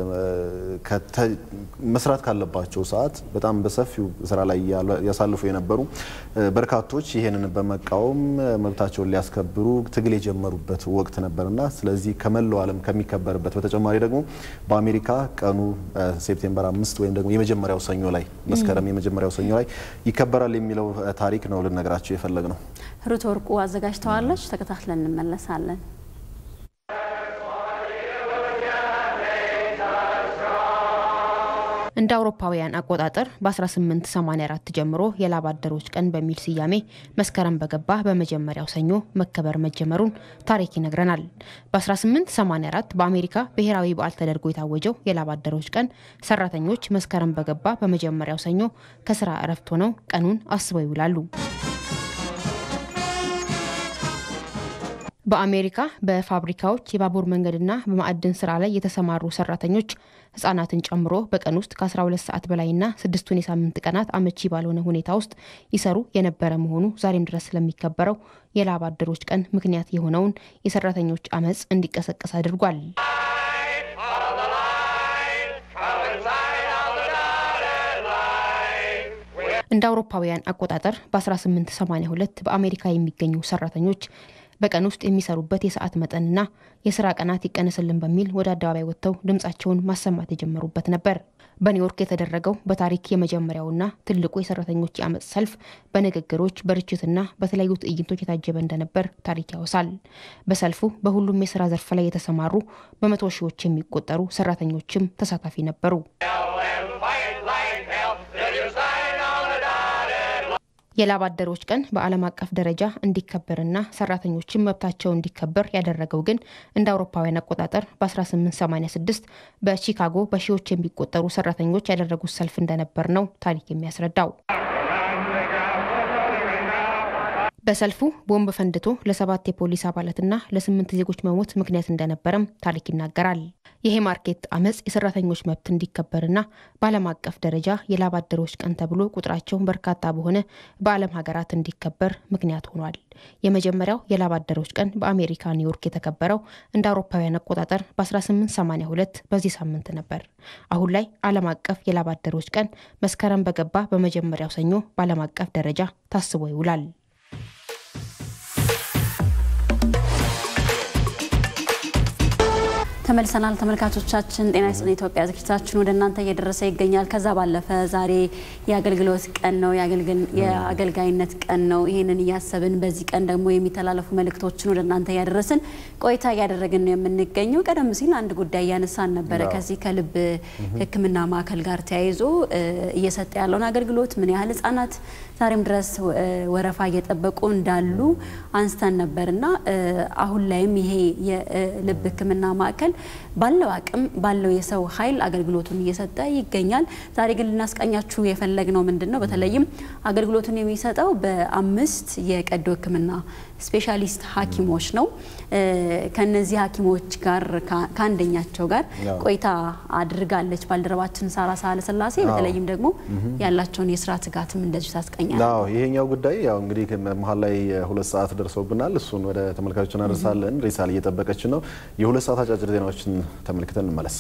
መስራት ካለባቸው ሰዓት በጣም በሰፊው ስራ ላይ ያሳልፉ የነበሩ በርካቶች ይሄንን በመቃወም መብታቸውን ሊያስከብሩ ትግል የጀመሩበት ወቅት ነበርና ስለዚህ ከመላው ዓለም ከሚከበርበት በተጨማሪ ደግሞ በአሜሪካ ቀኑ ሴፕቴምበር አምስት ወይም ደግሞ የመጀመሪያው ሰኞ ላይ መስከረም የመጀመሪያው ሰኞ ላይ ይከበራል የሚለው ታሪክ ነው ልነግራቸው የፈለግ ነው። ሩት ወርቁ አዘጋጅተዋለች። ተከታትለን እንመለሳለን። እንደ አውሮፓውያን አቆጣጠር በ1884 ጀምሮ የላብ አደሮች ቀን በሚል ስያሜ መስከረም በገባ በመጀመሪያው ሰኞ መከበር መጀመሩን ታሪክ ይነግረናል። በ1884 በአሜሪካ ብሔራዊ በዓል ተደርጎ የታወጀው የላብ አደሮች ቀን ሰራተኞች መስከረም በገባ በመጀመሪያው ሰኞ ከስራ እረፍት ሆነው ቀኑን አስበው ይውላሉ። በአሜሪካ በፋብሪካዎች የባቡር መንገድና በማዕድን ስራ ላይ የተሰማሩ ሰራተኞች ህጻናትን ጨምሮ በቀን ውስጥ ከ12 ሰዓት በላይና ስድስቱን የሳምንት ቀናት አመቺ ባልሆነ ሁኔታ ውስጥ ይሰሩ የነበረ መሆኑ ዛሬም ድረስ ስለሚከበረው የላብ አደሮች ቀን ምክንያት የሆነውን የሰራተኞች አመፅ እንዲቀሰቀስ አድርጓል። እንደ አውሮፓውያን አቆጣጠር በ1882 በአሜሪካ የሚገኙ ሰራተኞች በቀን ውስጥ የሚሰሩበት የሰዓት መጠንና የስራ ቀናት ይቀነስልን በሚል ወደ አደባባይ ወጥተው ድምጻቸውን ማሰማት የጀመሩበት ነበር። በኒውዮርክ የተደረገው በታሪክ የመጀመሪያውና ትልቁ የሰራተኞች የአመፅ ሰልፍ በንግግሮች በርችትና በተለያዩ ትዕይንቶች የታጀበ እንደነበር ታሪክ ያወሳል። በሰልፉ በሁሉም የስራ ዘርፍ ላይ የተሰማሩ በመቶ ሺዎች የሚቆጠሩ ሰራተኞችም ተሳታፊ ነበሩ። የላብ አደሮች ቀን በዓለም አቀፍ ደረጃ እንዲከበርና ሰራተኞችን መብታቸው እንዲከበር ያደረገው ግን እንደ አውሮፓውያን አቆጣጠር በ1886 በቺካጎ በሺዎች የሚቆጠሩ ሰራተኞች ያደረጉት ሰልፍ እንደነበር ነው ታሪክ የሚያስረዳው። በሰልፉ ቦምብ ፈንድቶ ለሰባት የፖሊስ አባላትና ለስምንት ዜጎች መሞት ምክንያት እንደነበረም ታሪክ ይናገራል። ይሄ ማርኬት አመፅ የሰራተኞች መብት እንዲከበርና በዓለም አቀፍ ደረጃ የላብ አደሮች ቀን ተብሎ ቁጥራቸው በርካታ በሆነ በዓለም ሀገራት እንዲከበር ምክንያት ሆኗል። የመጀመሪያው የላብ አደሮች ቀን በአሜሪካ ኒውዮርክ የተከበረው እንደ አውሮፓውያን አቆጣጠር በ1882 በዚህ ሳምንት ነበር። አሁን ላይ ዓለም አቀፍ የላብ አደሮች ቀን መስከረም በገባ በመጀመሪያው ሰኞ በዓለም አቀፍ ደረጃ ታስቦ ይውላል። ተመልሰናል ተመልካቾቻችን። ጤና ይስጥልን ኢትዮጵያ ዝግጅታችን ወደ እናንተ እየደረሰ ይገኛል። ከዛ ባለፈ ዛሬ የአገልግሎት ቀን ነው፣ የአገልጋይነት ቀን ነው። ይህንን እያሰብን በዚህ ቀን ደግሞ የሚተላለፉ መልእክቶችን ወደ እናንተ እያደረስን ቆይታ እያደረግን ነው የምንገኘው። ቀደም ሲል አንድ ጉዳይ እያነሳን ነበረ። ከዚህ ከልብ ሕክምና ማዕከል ጋር ተያይዞ እየሰጠ ያለውን አገልግሎት ምን ያህል ህጻናት ዛሬም ድረስ ወረፋ እየጠበቁ እንዳሉ አንስተን ነበር እና አሁን ላይም ይሄ የልብ ሕክምና ማዕከል ባለው አቅም ባለው የሰው ኃይል አገልግሎቱን እየሰጠ ይገኛል። ዛሬ ግን ልናስቃኛችሁ የፈለግነው ምንድን ነው? በተለይም አገልግሎቱን የሚሰጠው በአምስት የቀዶ ሕክምና ስፔሻሊስት ሐኪሞች ነው። ከነዚህ ሐኪሞች ጋር ከአንደኛቸው ጋር ቆይታ አድርጋለች ባልደረባችን ሳራ ሳህለ ስላሴ። በተለይም ደግሞ ያላቸውን የስራ ትጋትም እንደዚሁ ታስቀኛል። ይሄኛው ጉዳይ ያው እንግዲህ መሀል ላይ ሁለት ሰዓት ደርሰውብናል። እሱን ወደ ተመልካቾች እናደርሳለን። ሪሳል እየጠበቀች ነው። የሁለት ሰዓት አጫጭር ዜናዎችን ተመልክተን እንመለስ።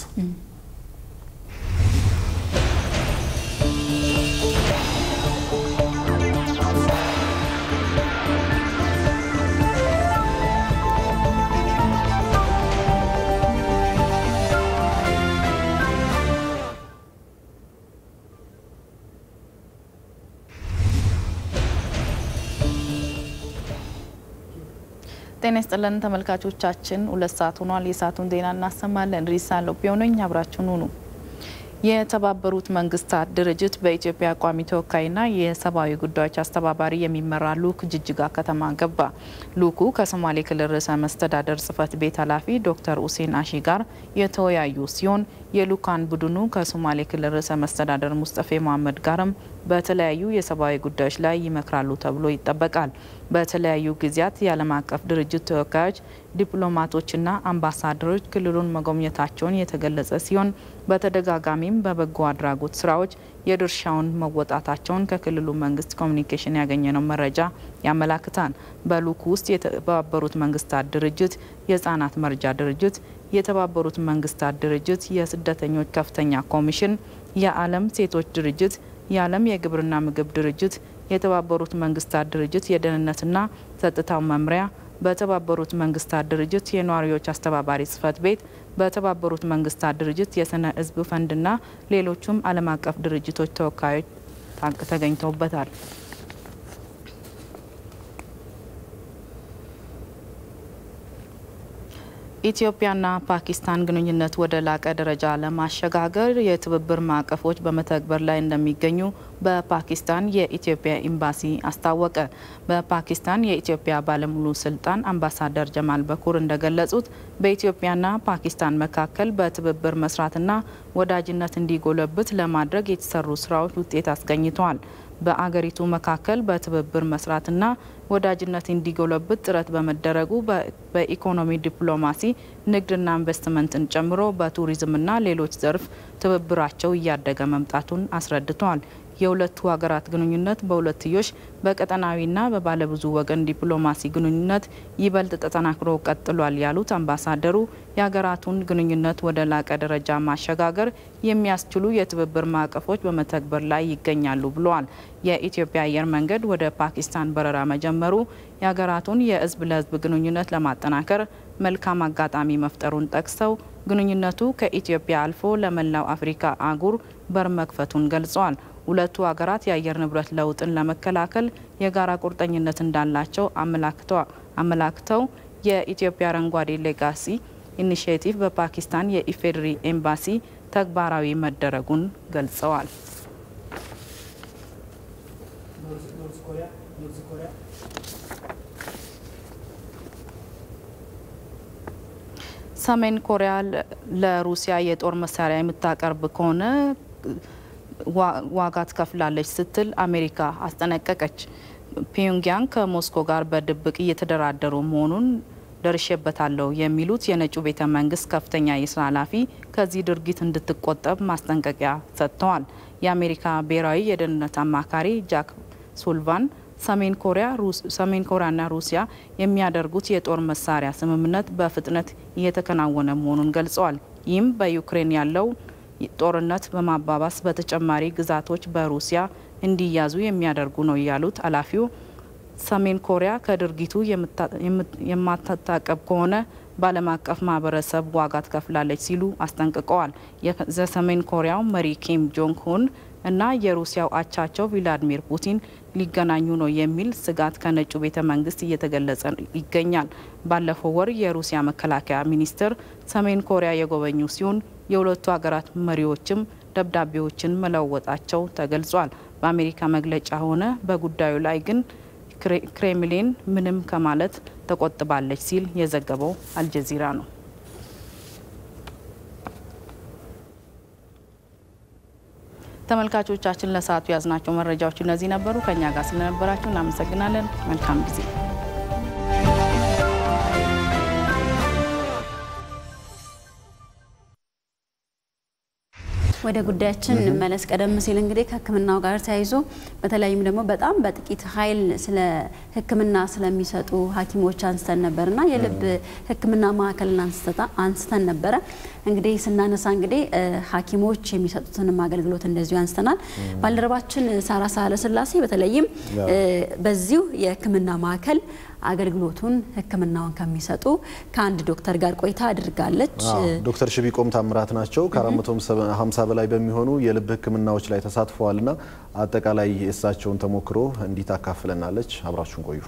ጤና ይስጥልን ተመልካቾቻችን፣ ሁለት ሰዓት ሆኗል። የሰዓቱን ዜና እናሰማለን። ሪሳ ሎፒዮ ነኝ፣ አብራችሁን ሁኑ። የተባበሩት መንግስታት ድርጅት በኢትዮጵያ ቋሚ ተወካይና የሰብአዊ ጉዳዮች አስተባባሪ የሚመራ ልኡክ ጅጅጋ ከተማ ገባ። ልኡኩ ከሶማሌ ክልል ርዕሰ መስተዳደር ጽህፈት ቤት ኃላፊ ዶክተር ሁሴን አሺ ጋር የተወያዩ ሲሆን የልኡካን ቡድኑ ከሶማሌ ክልል ርዕሰ መስተዳደር ሙስጠፌ መሀመድ ጋርም በተለያዩ የሰብአዊ ጉዳዮች ላይ ይመክራሉ ተብሎ ይጠበቃል። በተለያዩ ጊዜያት የዓለም አቀፍ ድርጅት ተወካዮች፣ ዲፕሎማቶችና አምባሳደሮች ክልሉን መጎብኘታቸውን የተገለጸ ሲሆን በተደጋጋሚም በበጎ አድራጎት ስራዎች የድርሻውን መወጣታቸውን ከክልሉ መንግስት ኮሚኒኬሽን ያገኘነው መረጃ ያመላክታል። በልኡኩ ውስጥ የተባበሩት መንግስታት ድርጅት፣ የህጻናት መርጃ ድርጅት፣ የተባበሩት መንግስታት ድርጅት የስደተኞች ከፍተኛ ኮሚሽን፣ የዓለም ሴቶች ድርጅት የዓለም የግብርና ምግብ ድርጅት፣ የተባበሩት መንግስታት ድርጅት የደህንነትና ጸጥታው መምሪያ፣ በተባበሩት መንግስታት ድርጅት የነዋሪዎች አስተባባሪ ጽህፈት ቤት፣ በተባበሩት መንግስታት ድርጅት የስነ ህዝብ ፈንድና ሌሎቹም ዓለም አቀፍ ድርጅቶች ተወካዮች ተገኝተውበታል። ኢትዮጵያና ፓኪስታን ግንኙነት ወደ ላቀ ደረጃ ለማሸጋገር የትብብር ማዕቀፎች በመተግበር ላይ እንደሚገኙ በፓኪስታን የኢትዮጵያ ኤምባሲ አስታወቀ። በፓኪስታን የኢትዮጵያ ባለሙሉ ስልጣን አምባሳደር ጀማል በኩር እንደገለጹት በኢትዮጵያና ፓኪስታን መካከል በትብብር መስራትና ወዳጅነት እንዲጎለብት ለማድረግ የተሰሩ ስራዎች ውጤት አስገኝተዋል። በአገሪቱ መካከል በትብብር መስራትና ወዳጅነት እንዲጎለብት ጥረት በመደረጉ በኢኮኖሚ ዲፕሎማሲ፣ ንግድና ኢንቨስትመንትን ጨምሮ በቱሪዝምና ሌሎች ዘርፍ ትብብራቸው እያደገ መምጣቱን አስረድተዋል። የሁለቱ ሀገራት ግንኙነት በሁለትዮሽ በቀጠናዊና በባለብዙ ወገን ዲፕሎማሲ ግንኙነት ይበልጥ ተጠናክሮ ቀጥሏል ያሉት አምባሳደሩ የሀገራቱን ግንኙነት ወደ ላቀ ደረጃ ማሸጋገር የሚያስችሉ የትብብር ማዕቀፎች በመተግበር ላይ ይገኛሉ ብለዋል። የኢትዮጵያ አየር መንገድ ወደ ፓኪስታን በረራ መጀመሩ የሀገራቱን የሕዝብ ለሕዝብ ግንኙነት ለማጠናከር መልካም አጋጣሚ መፍጠሩን ጠቅሰው ግንኙነቱ ከኢትዮጵያ አልፎ ለመላው አፍሪካ አህጉር በር መክፈቱን ገልጸዋል። ሁለቱ ሀገራት የአየር ንብረት ለውጥን ለመከላከል የጋራ ቁርጠኝነት እንዳላቸው አመላክተው የኢትዮጵያ አረንጓዴ ሌጋሲ ኢኒሽቲቭ በፓኪስታን የኢፌዴሪ ኤምባሲ ተግባራዊ መደረጉን ገልጸዋል። ሰሜን ኮሪያ ለሩሲያ የጦር መሳሪያ የምታቀርብ ከሆነ ዋጋ ትከፍላለች ስትል አሜሪካ አስጠነቀቀች። ፒዮንግያንግ ከሞስኮ ጋር በድብቅ እየተደራደሩ መሆኑን ደርሼበታለሁ የሚሉት የነጩ ቤተ መንግስት ከፍተኛ የስራ ኃላፊ ከዚህ ድርጊት እንድትቆጠብ ማስጠንቀቂያ ሰጥተዋል። የአሜሪካ ብሔራዊ የደህንነት አማካሪ ጃክ ሱልቫን ሰሜን ኮሪያና ሩሲያ የሚያደርጉት የጦር መሳሪያ ስምምነት በፍጥነት እየተከናወነ መሆኑን ገልጸዋል። ይህም በዩክሬን ያለው ጦርነት በማባባስ በተጨማሪ ግዛቶች በሩሲያ እንዲያዙ የሚያደርጉ ነው ያሉት ኃላፊው ሰሜን ኮሪያ ከድርጊቱ የማትታቀብ ከሆነ በዓለም አቀፍ ማህበረሰብ ዋጋ ትከፍላለች ሲሉ አስጠንቅቀዋል። የሰሜን ኮሪያው መሪ ኪም ጆንግ ሁን እና የሩሲያው አቻቸው ቪላዲሚር ፑቲን ሊገናኙ ነው የሚል ስጋት ከነጩ ቤተ መንግስት እየተገለጸ ይገኛል። ባለፈው ወር የሩሲያ መከላከያ ሚኒስትር ሰሜን ኮሪያ የጎበኙ ሲሆን የሁለቱ ሀገራት መሪዎችም ደብዳቤዎችን መለወጣቸው ተገልጿል። በአሜሪካ መግለጫ ሆነ በጉዳዩ ላይ ግን ክሬምሊን ምንም ከማለት ተቆጥባለች ሲል የዘገበው አልጀዚራ ነው። ተመልካቾቻችን ለሰዓቱ ያዝናቸው መረጃዎች እነዚህ ነበሩ። ከኛ ጋር ስለነበራችሁ እናመሰግናለን። መልካም ጊዜ ወደ ጉዳያችን እንመለስ። ቀደም ሲል እንግዲህ ከሕክምናው ጋር ተያይዞ በተለይም ደግሞ በጣም በጥቂት ኃይል ስለ ሕክምና ስለሚሰጡ ሐኪሞች አንስተን ነበርና የልብ ሕክምና ማዕከልን አንስተን ነበረ። እንግዲህ ስናነሳ እንግዲህ ሐኪሞች የሚሰጡትንም አገልግሎት እንደዚሁ አንስተናል። ባልደረባችን ሳራ ሳህለስላሴ በተለይም በዚሁ የሕክምና ማዕከል አገልግሎቱን ህክምናውን ከሚሰጡ ከአንድ ዶክተር ጋር ቆይታ አድርጋለች። ዶክተር ሽቢቆም ታምራት ናቸው። ከ450 በላይ በሚሆኑ የልብ ህክምናዎች ላይ ተሳትፈዋልና አጠቃላይ የእሳቸውን ተሞክሮ እንዲህ ታካፍለናለች። አብራችሁን ቆዩ።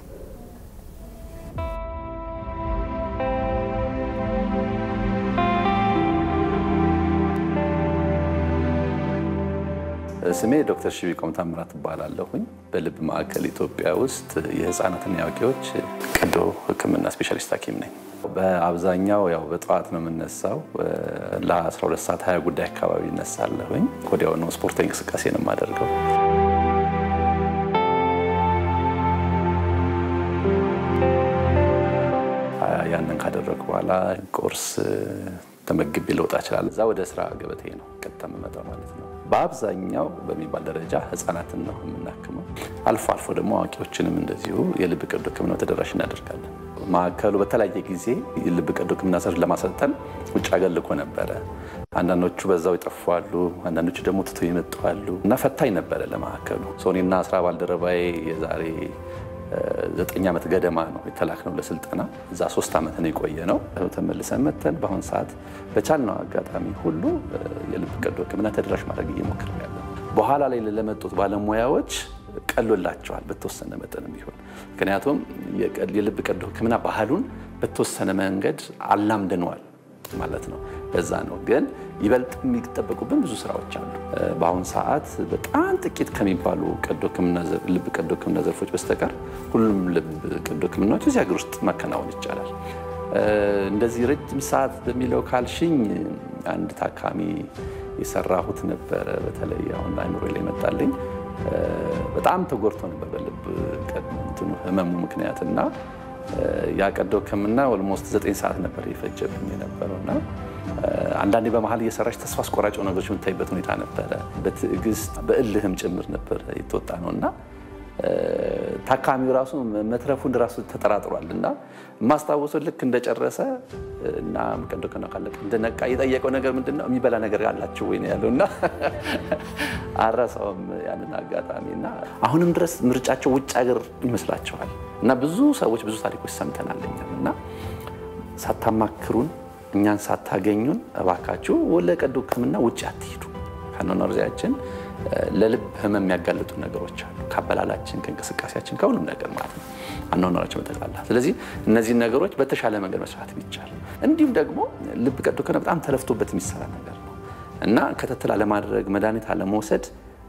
ስሜ ዶክተር ሽቢቆም ታምራት እባላለሁኝ። በልብ ማዕከል ኢትዮጵያ ውስጥ የህፃናትና የአዋቂዎች ቀዶ ህክምና ስፔሻሊስት ሐኪም ነኝ። በአብዛኛው ያው በጠዋት ነው የምነሳው። ለ12 ሰዓት 20 ጉዳይ አካባቢ እነሳለሁኝ። ወዲያው ነው ስፖርታዊ እንቅስቃሴ ነው የማደርገው። ያንን ካደረግኩ በኋላ ቁርስ ተመግቤ ልወጣ እችላለሁ። እዛ ወደ ስራ ገበቴ ነው ቀጥታ የምመጣው ማለት ነው። በአብዛኛው በሚባል ደረጃ ህጻናትን ነው የምናክመው። አልፎ አልፎ ደግሞ አዋቂዎችንም እንደዚሁ የልብ ቀዶ ህክምና ተደራሽ እናደርጋለን። ማዕከሉ በተለያየ ጊዜ የልብ ቀዶ ህክምና ዘር ለማሰልጠን ውጭ ሀገር ልኮ ነበረ። አንዳንዶቹ በዛው ይጠፋሉ፣ አንዳንዶቹ ደግሞ ትቶ ይመጣሉ እና ፈታኝ ነበረ ለማዕከሉ። ሶኔና ስራ ባልደረባዬ የዛሬ ዘጠኝ ዓመት ገደማ ነው የተላክነው ለስልጠና። እዛ ሶስት ዓመት ነው የቆየ ነው። ተመልሰን መተን በአሁን ሰዓት በቻልነው አጋጣሚ ሁሉ የልብ ቀዶ ህክምና ተደራሽ ማድረግ እየሞከርን ያለ በኋላ ላይ ለመጡት ባለሙያዎች ቀሎላቸዋል በተወሰነ መጠንም ቢሆን ምክንያቱም የልብ ቀዶ ህክምና ባህሉን በተወሰነ መንገድ አላምደነዋል ማለት ነው። በዛ ነው ግን ይበልጥ የሚጠበቁብን ብዙ ስራዎች አሉ። በአሁን ሰዓት በጣም ጥቂት ከሚባሉ ልብ ቀዶ ህክምና ዘርፎች በስተቀር ሁሉም ልብ ቀዶ ህክምናዎች እዚህ ሀገር ውስጥ ማከናወን ይቻላል። እንደዚህ ረጅም ሰዓት በሚለው ካልሽኝ አንድ ታካሚ የሰራሁት ነበረ። በተለይ አሁን አይምሮ ላይ መጣልኝ። በጣም ተጎድቶ ነበር በልብ ህመሙ ምክንያት እና ያ ቀዶ ህክምና ኦልሞስት ዘጠኝ ሰዓት ነበር የፈጀብኝ የነበረው እና አንዳንዴ በመሀል እየሰራች ተስፋ አስቆራጭ ነገሮች የምታይበት ሁኔታ ነበረ። በትዕግስት በእልህም ጭምር ነበር የተወጣ ነው እና ታካሚው ራሱ መትረፉን ራሱ ተጠራጥሯል እና የማስታወሰው ልክ እንደጨረሰ እና ቀዶ ቀና ካለቀ እንደነቃ የጠየቀው ነገር ምንድን ነው የሚበላ ነገር አላቸው ወይ ነው ያለው እና አረሳውም ያንን አጋጣሚ እና አሁንም ድረስ ምርጫቸው ውጭ ሀገር ይመስላቸዋል እና ብዙ ሰዎች ብዙ ታሪኮች ሰምተናል እኛም እና ሳታማክሩን እኛን ሳታገኙን እባካችሁ ለቀዶ ሕክምና ውጭ አትሄዱ ከአኗኗር ዘይቤያችን ለልብ ህመም የሚያጋልጡ ነገሮች አሉ። ከአበላላችን፣ ከእንቅስቃሴያችን፣ ከሁሉም ነገር ማለት ነው አኗኗራችን በጠቅላላ። ስለዚህ እነዚህን ነገሮች በተሻለ መንገድ መስራት ቢቻል፣ እንዲሁም ደግሞ ልብ ቀዶ ሕክምና በጣም ተለፍቶበት የሚሰራ ነገር ነው እና ክትትል አለማድረግ፣ መድኃኒት አለመውሰድ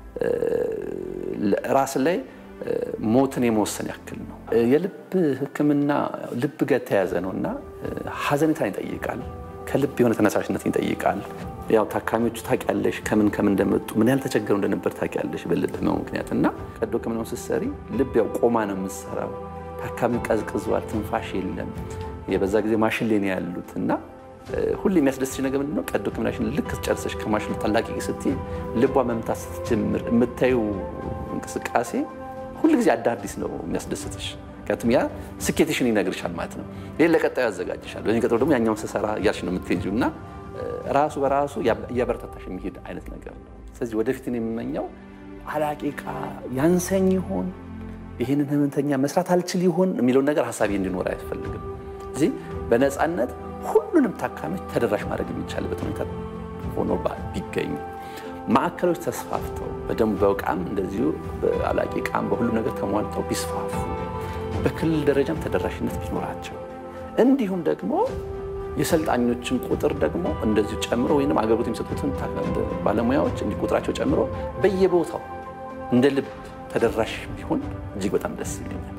ራስ ላይ ሞትን የመወሰን ያክል ነው። የልብ ሕክምና ልብ ጋር የተያያዘ ነው እና ሀዘኔታን ይጠይቃል። ከልብ የሆነ ተነሳሽነትን ይጠይቃል። ያው ታካሚዎቹ ታውቂያለሽ፣ ከምን ከምን እንደመጡ ምን ያህል ተቸገሩ እንደነበር ታውቂያለሽ በልብ ህመሙ ምክንያት እና ቀዶ ሕክምናውን ስትሰሪ ልብ ያው ቆማ ነው የምትሰራው። ታካሚው ቀዝቅዟል፣ ትንፋሽ የለም። የበዛ ጊዜ ማሽን ላይ ነው ያሉት እና ሁሌ የሚያስደስትሽ ነገር ምንድነው? ቀዶ ሕክምናሽን ልክ ጨርሰሽ ከማሽኑ ታላቂቂ ስትይ ልቧ መምታት ስትጀምር የምታዩ እንቅስቃሴ ሁል ጊዜ አዳዲስ ነው የሚያስደስትሽ። ምክንያቱም ያ ስኬትሽን ይነግርሻል ማለት ነው። ይህ ለቀጣዩ ያዘጋጅሻል። በዚህ ቀጥሎ ደግሞ ያኛውን ስሰራ እያልሽ ነው የምትሄጂው እና ራሱ በራሱ እያበረታታሽ የሚሄድ አይነት ነገር ነው። ስለዚህ ወደፊት የምመኘው አላቂቃ ያንሰኝ ይሆን ይህንን ህመምተኛ መስራት አልችል ይሆን የሚለውን ነገር ሀሳቢ እንዲኖር አያስፈልግም። እዚህ በነፃነት ሁሉንም ታካሚዎች ተደራሽ ማድረግ የሚቻልበት ሁኔታ ሆኖ ቢገኝ ማዕከሎች ተስፋፍተው በደንብ በእቃም እንደዚሁ በአላቂ እቃም በሁሉም ነገር ተሟልተው ቢስፋፉ በክልል ደረጃም ተደራሽነት ቢኖራቸው እንዲሁም ደግሞ የሰልጣኞችን ቁጥር ደግሞ እንደዚሁ ጨምሮ ወይም አገልግሎት የሚሰጡትን ባለሙያዎች እንዲህ ቁጥራቸው ጨምሮ በየቦታው እንደ ልብ ተደራሽ ቢሆን እጅግ በጣም ደስ ይለኛል።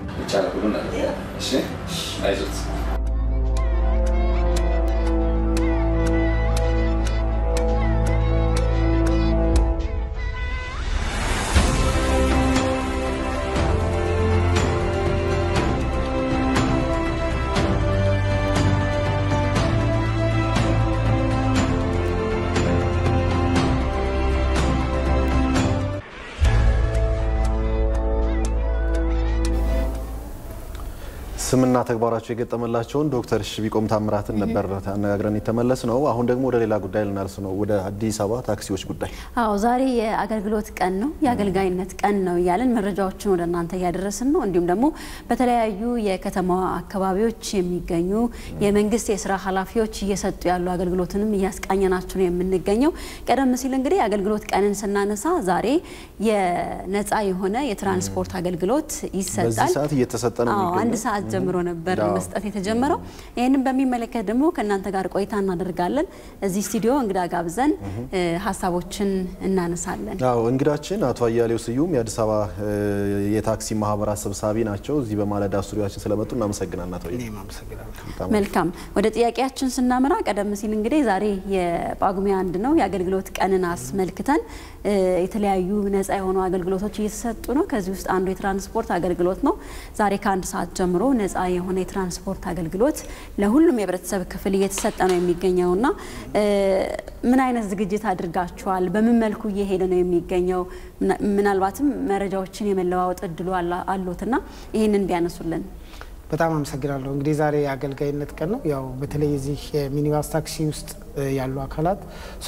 ስምና ተግባራቸው የገጠመላቸውን ዶክተር ሽቢቆም ታምራትን ነበር አነጋግረን የተመለስ ነው። አሁን ደግሞ ወደ ሌላ ጉዳይ ልናልስ ነው፣ ወደ አዲስ አበባ ታክሲዎች ጉዳይ። አዎ ዛሬ የአገልግሎት ቀን ነው፣ የአገልጋይነት ቀን ነው እያለን መረጃዎችን ወደ እናንተ እያደረስን ነው። እንዲሁም ደግሞ በተለያዩ የከተማዋ አካባቢዎች የሚገኙ የመንግስት የስራ ኃላፊዎች እየሰጡ ያሉ አገልግሎትንም እያስቃኘናችሁ ነው የምንገኘው። ቀደም ሲል እንግዲህ የአገልግሎት ቀንን ስናነሳ ዛሬ የነፃ የሆነ የትራንስፖርት አገልግሎት ይሰጣል። በዚህ ሰዓት እየተሰጠ ነው አዎ የሚገኘው። አንድ ሰዓት ጀምሮ ነበር መስጠት የተጀመረው። ይህንን በሚመለከት ደግሞ ከእናንተ ጋር ቆይታ እናደርጋለን። እዚህ ስቱዲዮ እንግዳ ጋብዘን እ ሀሳቦችን እናነሳለን። አዎ እንግዳችን አቶ አያሌው ስዩም የአዲስ አበባ እ የታክሲ ማህበራት ሰብሳቢ ናቸው። እዚህ በማለዳ ስቱዲዮችን ስለመጡ እናመሰግናለን አቶ አያሌው። በጣም መልካም ወደ ጥያቄያችን ስናመራ ቀደም ሲል እንግዲህ ዛሬ የጳጉሜ አንድ ነው የአገልግሎት ቀንን አስመልክተን እ የተለያዩ ነፃ የሆኑ አገልግሎቶች እየተሰጡ ነው። ከዚህ ውስጥ አንዱ የትራንስፖርት አገልግሎት ነው። ዛሬ ከአንድ ሰዓት ጀምሮ ነፃ የሆነ የትራንስፖርት አገልግሎት ለሁሉም የህብረተሰብ ክፍል እየተሰጠ ነው የሚገኘው እና እ ምን አይነት ዝግጅት አድርጋችኋል? በምን መልኩ እየሄደ ነው የሚገኘው? ምና- ምናልባትም መረጃዎችን የመለዋወጥ እድሉ አላ- አሎትና ይህንን ቢያነሱልን። በጣም አመሰግናለሁ። እንግዲህ ዛሬ የአገልጋይነት ቀን ነው። ያው በተለይ የዚህ የሚኒባስ ታክሲ ውስጥ እ ያሉ አካላት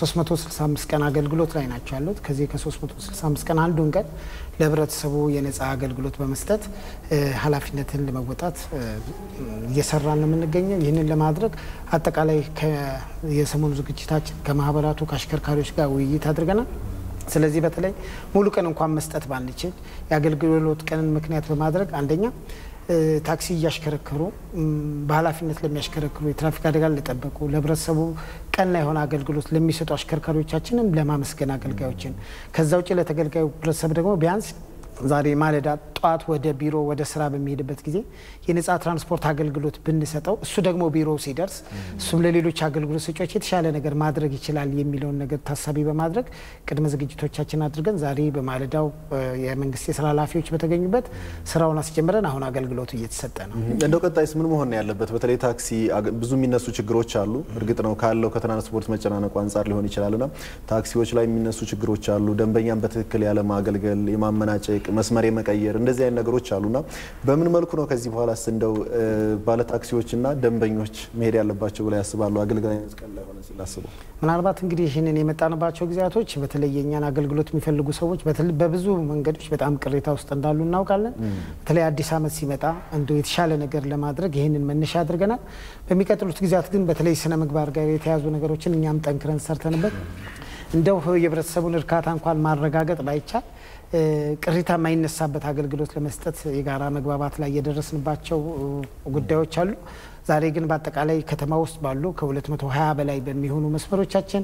365 ቀን አገልግሎት ላይ ናቸው ያሉት። ከዚህ ከ365 ቀን አንዱን ቀን ለህብረተሰቡ የነፃ አገልግሎት በመስጠት እ ኃላፊነትን ለመወጣት እ እየሰራን ነው የምንገኘው። ይህንን ለማድረግ አጠቃላይ ከ- የሰሞኑ ዝግጅታችን ከማህበራቱ ከአሽከርካሪዎች ጋር ውይይት አድርገናል። ስለዚህ በተለይ ሙሉ ቀን እንኳን መስጠት ባንችል የአገልግሎት ቀንን ምክንያት በማድረግ አንደኛ እ ታክሲ እያሽከረከሩ እም፣ በኃላፊነት ለሚያሽከረክሩ የትራፊክ አደጋን ለጠበቁ ለህብረተሰቡ ቀና የሆነ አገልግሎት ለሚሰጡ አሽከርካሪዎቻችንም ለማመስገን አገልጋዮችን ከዛ ውጭ ለተገልጋዩ ህብረተሰብ ደግሞ ቢያንስ ዛሬ ማለዳ ጠዋት ወደ ቢሮ ወደ ስራ በሚሄድበት ጊዜ የነጻ ትራንስፖርት አገልግሎት ብንሰጠው እሱ ደግሞ ቢሮ ሲደርስ እሱም ለሌሎች አገልግሎት ሰጪዎች የተሻለ ነገር ማድረግ ይችላል የሚለውን ነገር ታሳቢ በማድረግ ቅድመ ዝግጅቶቻችን አድርገን ዛሬ በማለዳው የመንግስት የስራ ኃላፊዎች በተገኙበት ስራውን አስጀምረን አሁን አገልግሎቱ እየተሰጠ ነው። እንደው ቀጣይስ ምን መሆን ነው ያለበት? በተለይ ታክሲ ብዙ የሚነሱ ችግሮች አሉ። እርግጥ ነው ካለው ከትራንስፖርት መጨናነቁ አንጻር ሊሆን ይችላልና ታክሲዎች ላይ የሚነሱ ችግሮች አሉ። ደንበኛን በትክክል ያለ ማገልገል፣ የማመናጨቅ፣ መስመር የመቀየር እንደዚህ አይነት ነገሮች አሉና በምን መልኩ ነው ከዚህ በኋላስ እንደው ባለ ታክሲዎችና ደንበኞች መሄድ ያለባቸው ብላ ያስባሉ? አገልግሎት ቀን ላይ ሆነ ሲላስቡ ምናልባት እንግዲህ ይህንን የመጣንባቸው ጊዜያቶች በተለይ የእኛን አገልግሎት የሚፈልጉ ሰዎች በብዙ መንገዶች በጣም ቅሬታ ውስጥ እንዳሉ እናውቃለን። በተለይ አዲስ ዓመት ሲመጣ እንደው የተሻለ ነገር ለማድረግ ይህንን መነሻ አድርገናል። በሚቀጥሉት ጊዜያት ግን በተለይ ስነ ምግባር ጋር የተያዙ ነገሮችን እኛም ጠንክረን ሰርተንበት እንደው የህብረተሰቡን እርካታ እንኳን ማረጋገጥ ባይቻል ቅሬታ የማይነሳበት አገልግሎት ለመስጠት የጋራ መግባባት ላይ የደረስንባቸው ጉዳዮች አሉ። ዛሬ ግን በአጠቃላይ ከተማ ውስጥ ባሉ ከ220 በላይ በሚሆኑ መስመሮቻችን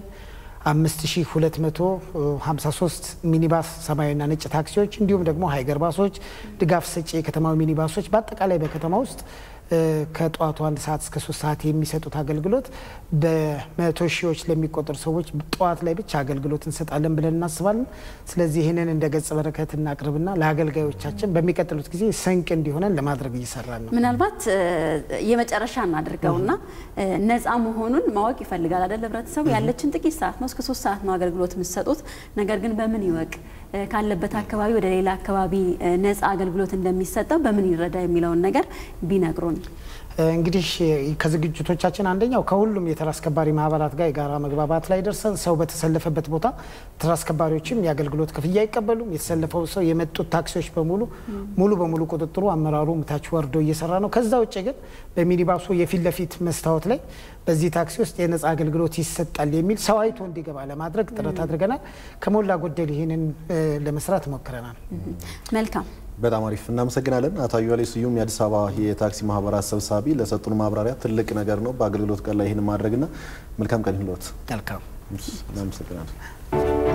5253 ሚኒባስ ሰማያዊና ነጭ ታክሲዎች እንዲሁም ደግሞ ሀይገር ባሶች፣ ድጋፍ ሰጪ የከተማዊ ሚኒባሶች በአጠቃላይ በከተማ ውስጥ ከጠዋቱ አንድ ሰዓት እስከ ሶስት ሰዓት የሚሰጡት አገልግሎት በመቶ ሺዎች ለሚቆጠሩ ሰዎች ጠዋት ላይ ብቻ አገልግሎት እንሰጣለን ብለን እናስባለን። ስለዚህ ይህንን እንደ ገጸ በረከት እናቅርብና ለአገልጋዮቻችን በሚቀጥሉት ጊዜ ስንቅ እንዲሆነን ለማድረግ እየሰራን ነው። ምናልባት የመጨረሻ እናድርገውና ነፃ መሆኑን ማወቅ ይፈልጋል አይደል? ህብረተሰቡ ያለችን ጥቂት ሰዓት ነው፣ እስከ ሶስት ሰዓት ነው አገልግሎት የምትሰጡት። ነገር ግን በምን ይወቅ ካለበት አካባቢ ወደ ሌላ አካባቢ ነፃ አገልግሎት እንደሚሰጠው በምን ይረዳ የሚለውን ነገር ቢነግሩን። እንግዲህ ከዝግጅቶቻችን አንደኛው ከሁሉም የተራ አስከባሪ ማህበራት ጋር የጋራ መግባባት ላይ ደርሰን ሰው በተሰለፈበት ቦታ ተራ አስከባሪዎችም የአገልግሎት ክፍያ አይቀበሉም። የተሰለፈው ሰው የመጡት ታክሲዎች በሙሉ ሙሉ በሙሉ ቁጥጥሩ አመራሩ ምታች ወርዶ እየሰራ ነው። ከዛ ውጭ ግን በሚኒባሱ የፊት ለፊት መስታወት ላይ በዚህ ታክሲ ውስጥ የነጻ አገልግሎት ይሰጣል የሚል ሰው አይቶ እንዲገባ ለማድረግ ጥረት አድርገናል። ከሞላ ጎደል ይህንን ለመስራት ሞክረናል። መልካም በጣም አሪፍ እናመሰግናለን። አቶ አዩዋሌ ስዩም የአዲስ አበባ የታክሲ ማህበራት ሰብሳቢ ለሰጡን ማብራሪያ ትልቅ ነገር ነው በአገልግሎት ቀን ላይ ይህን ማድረግና መልካም ቀን ይሁንልዎት። መልካም እናመሰግናለን።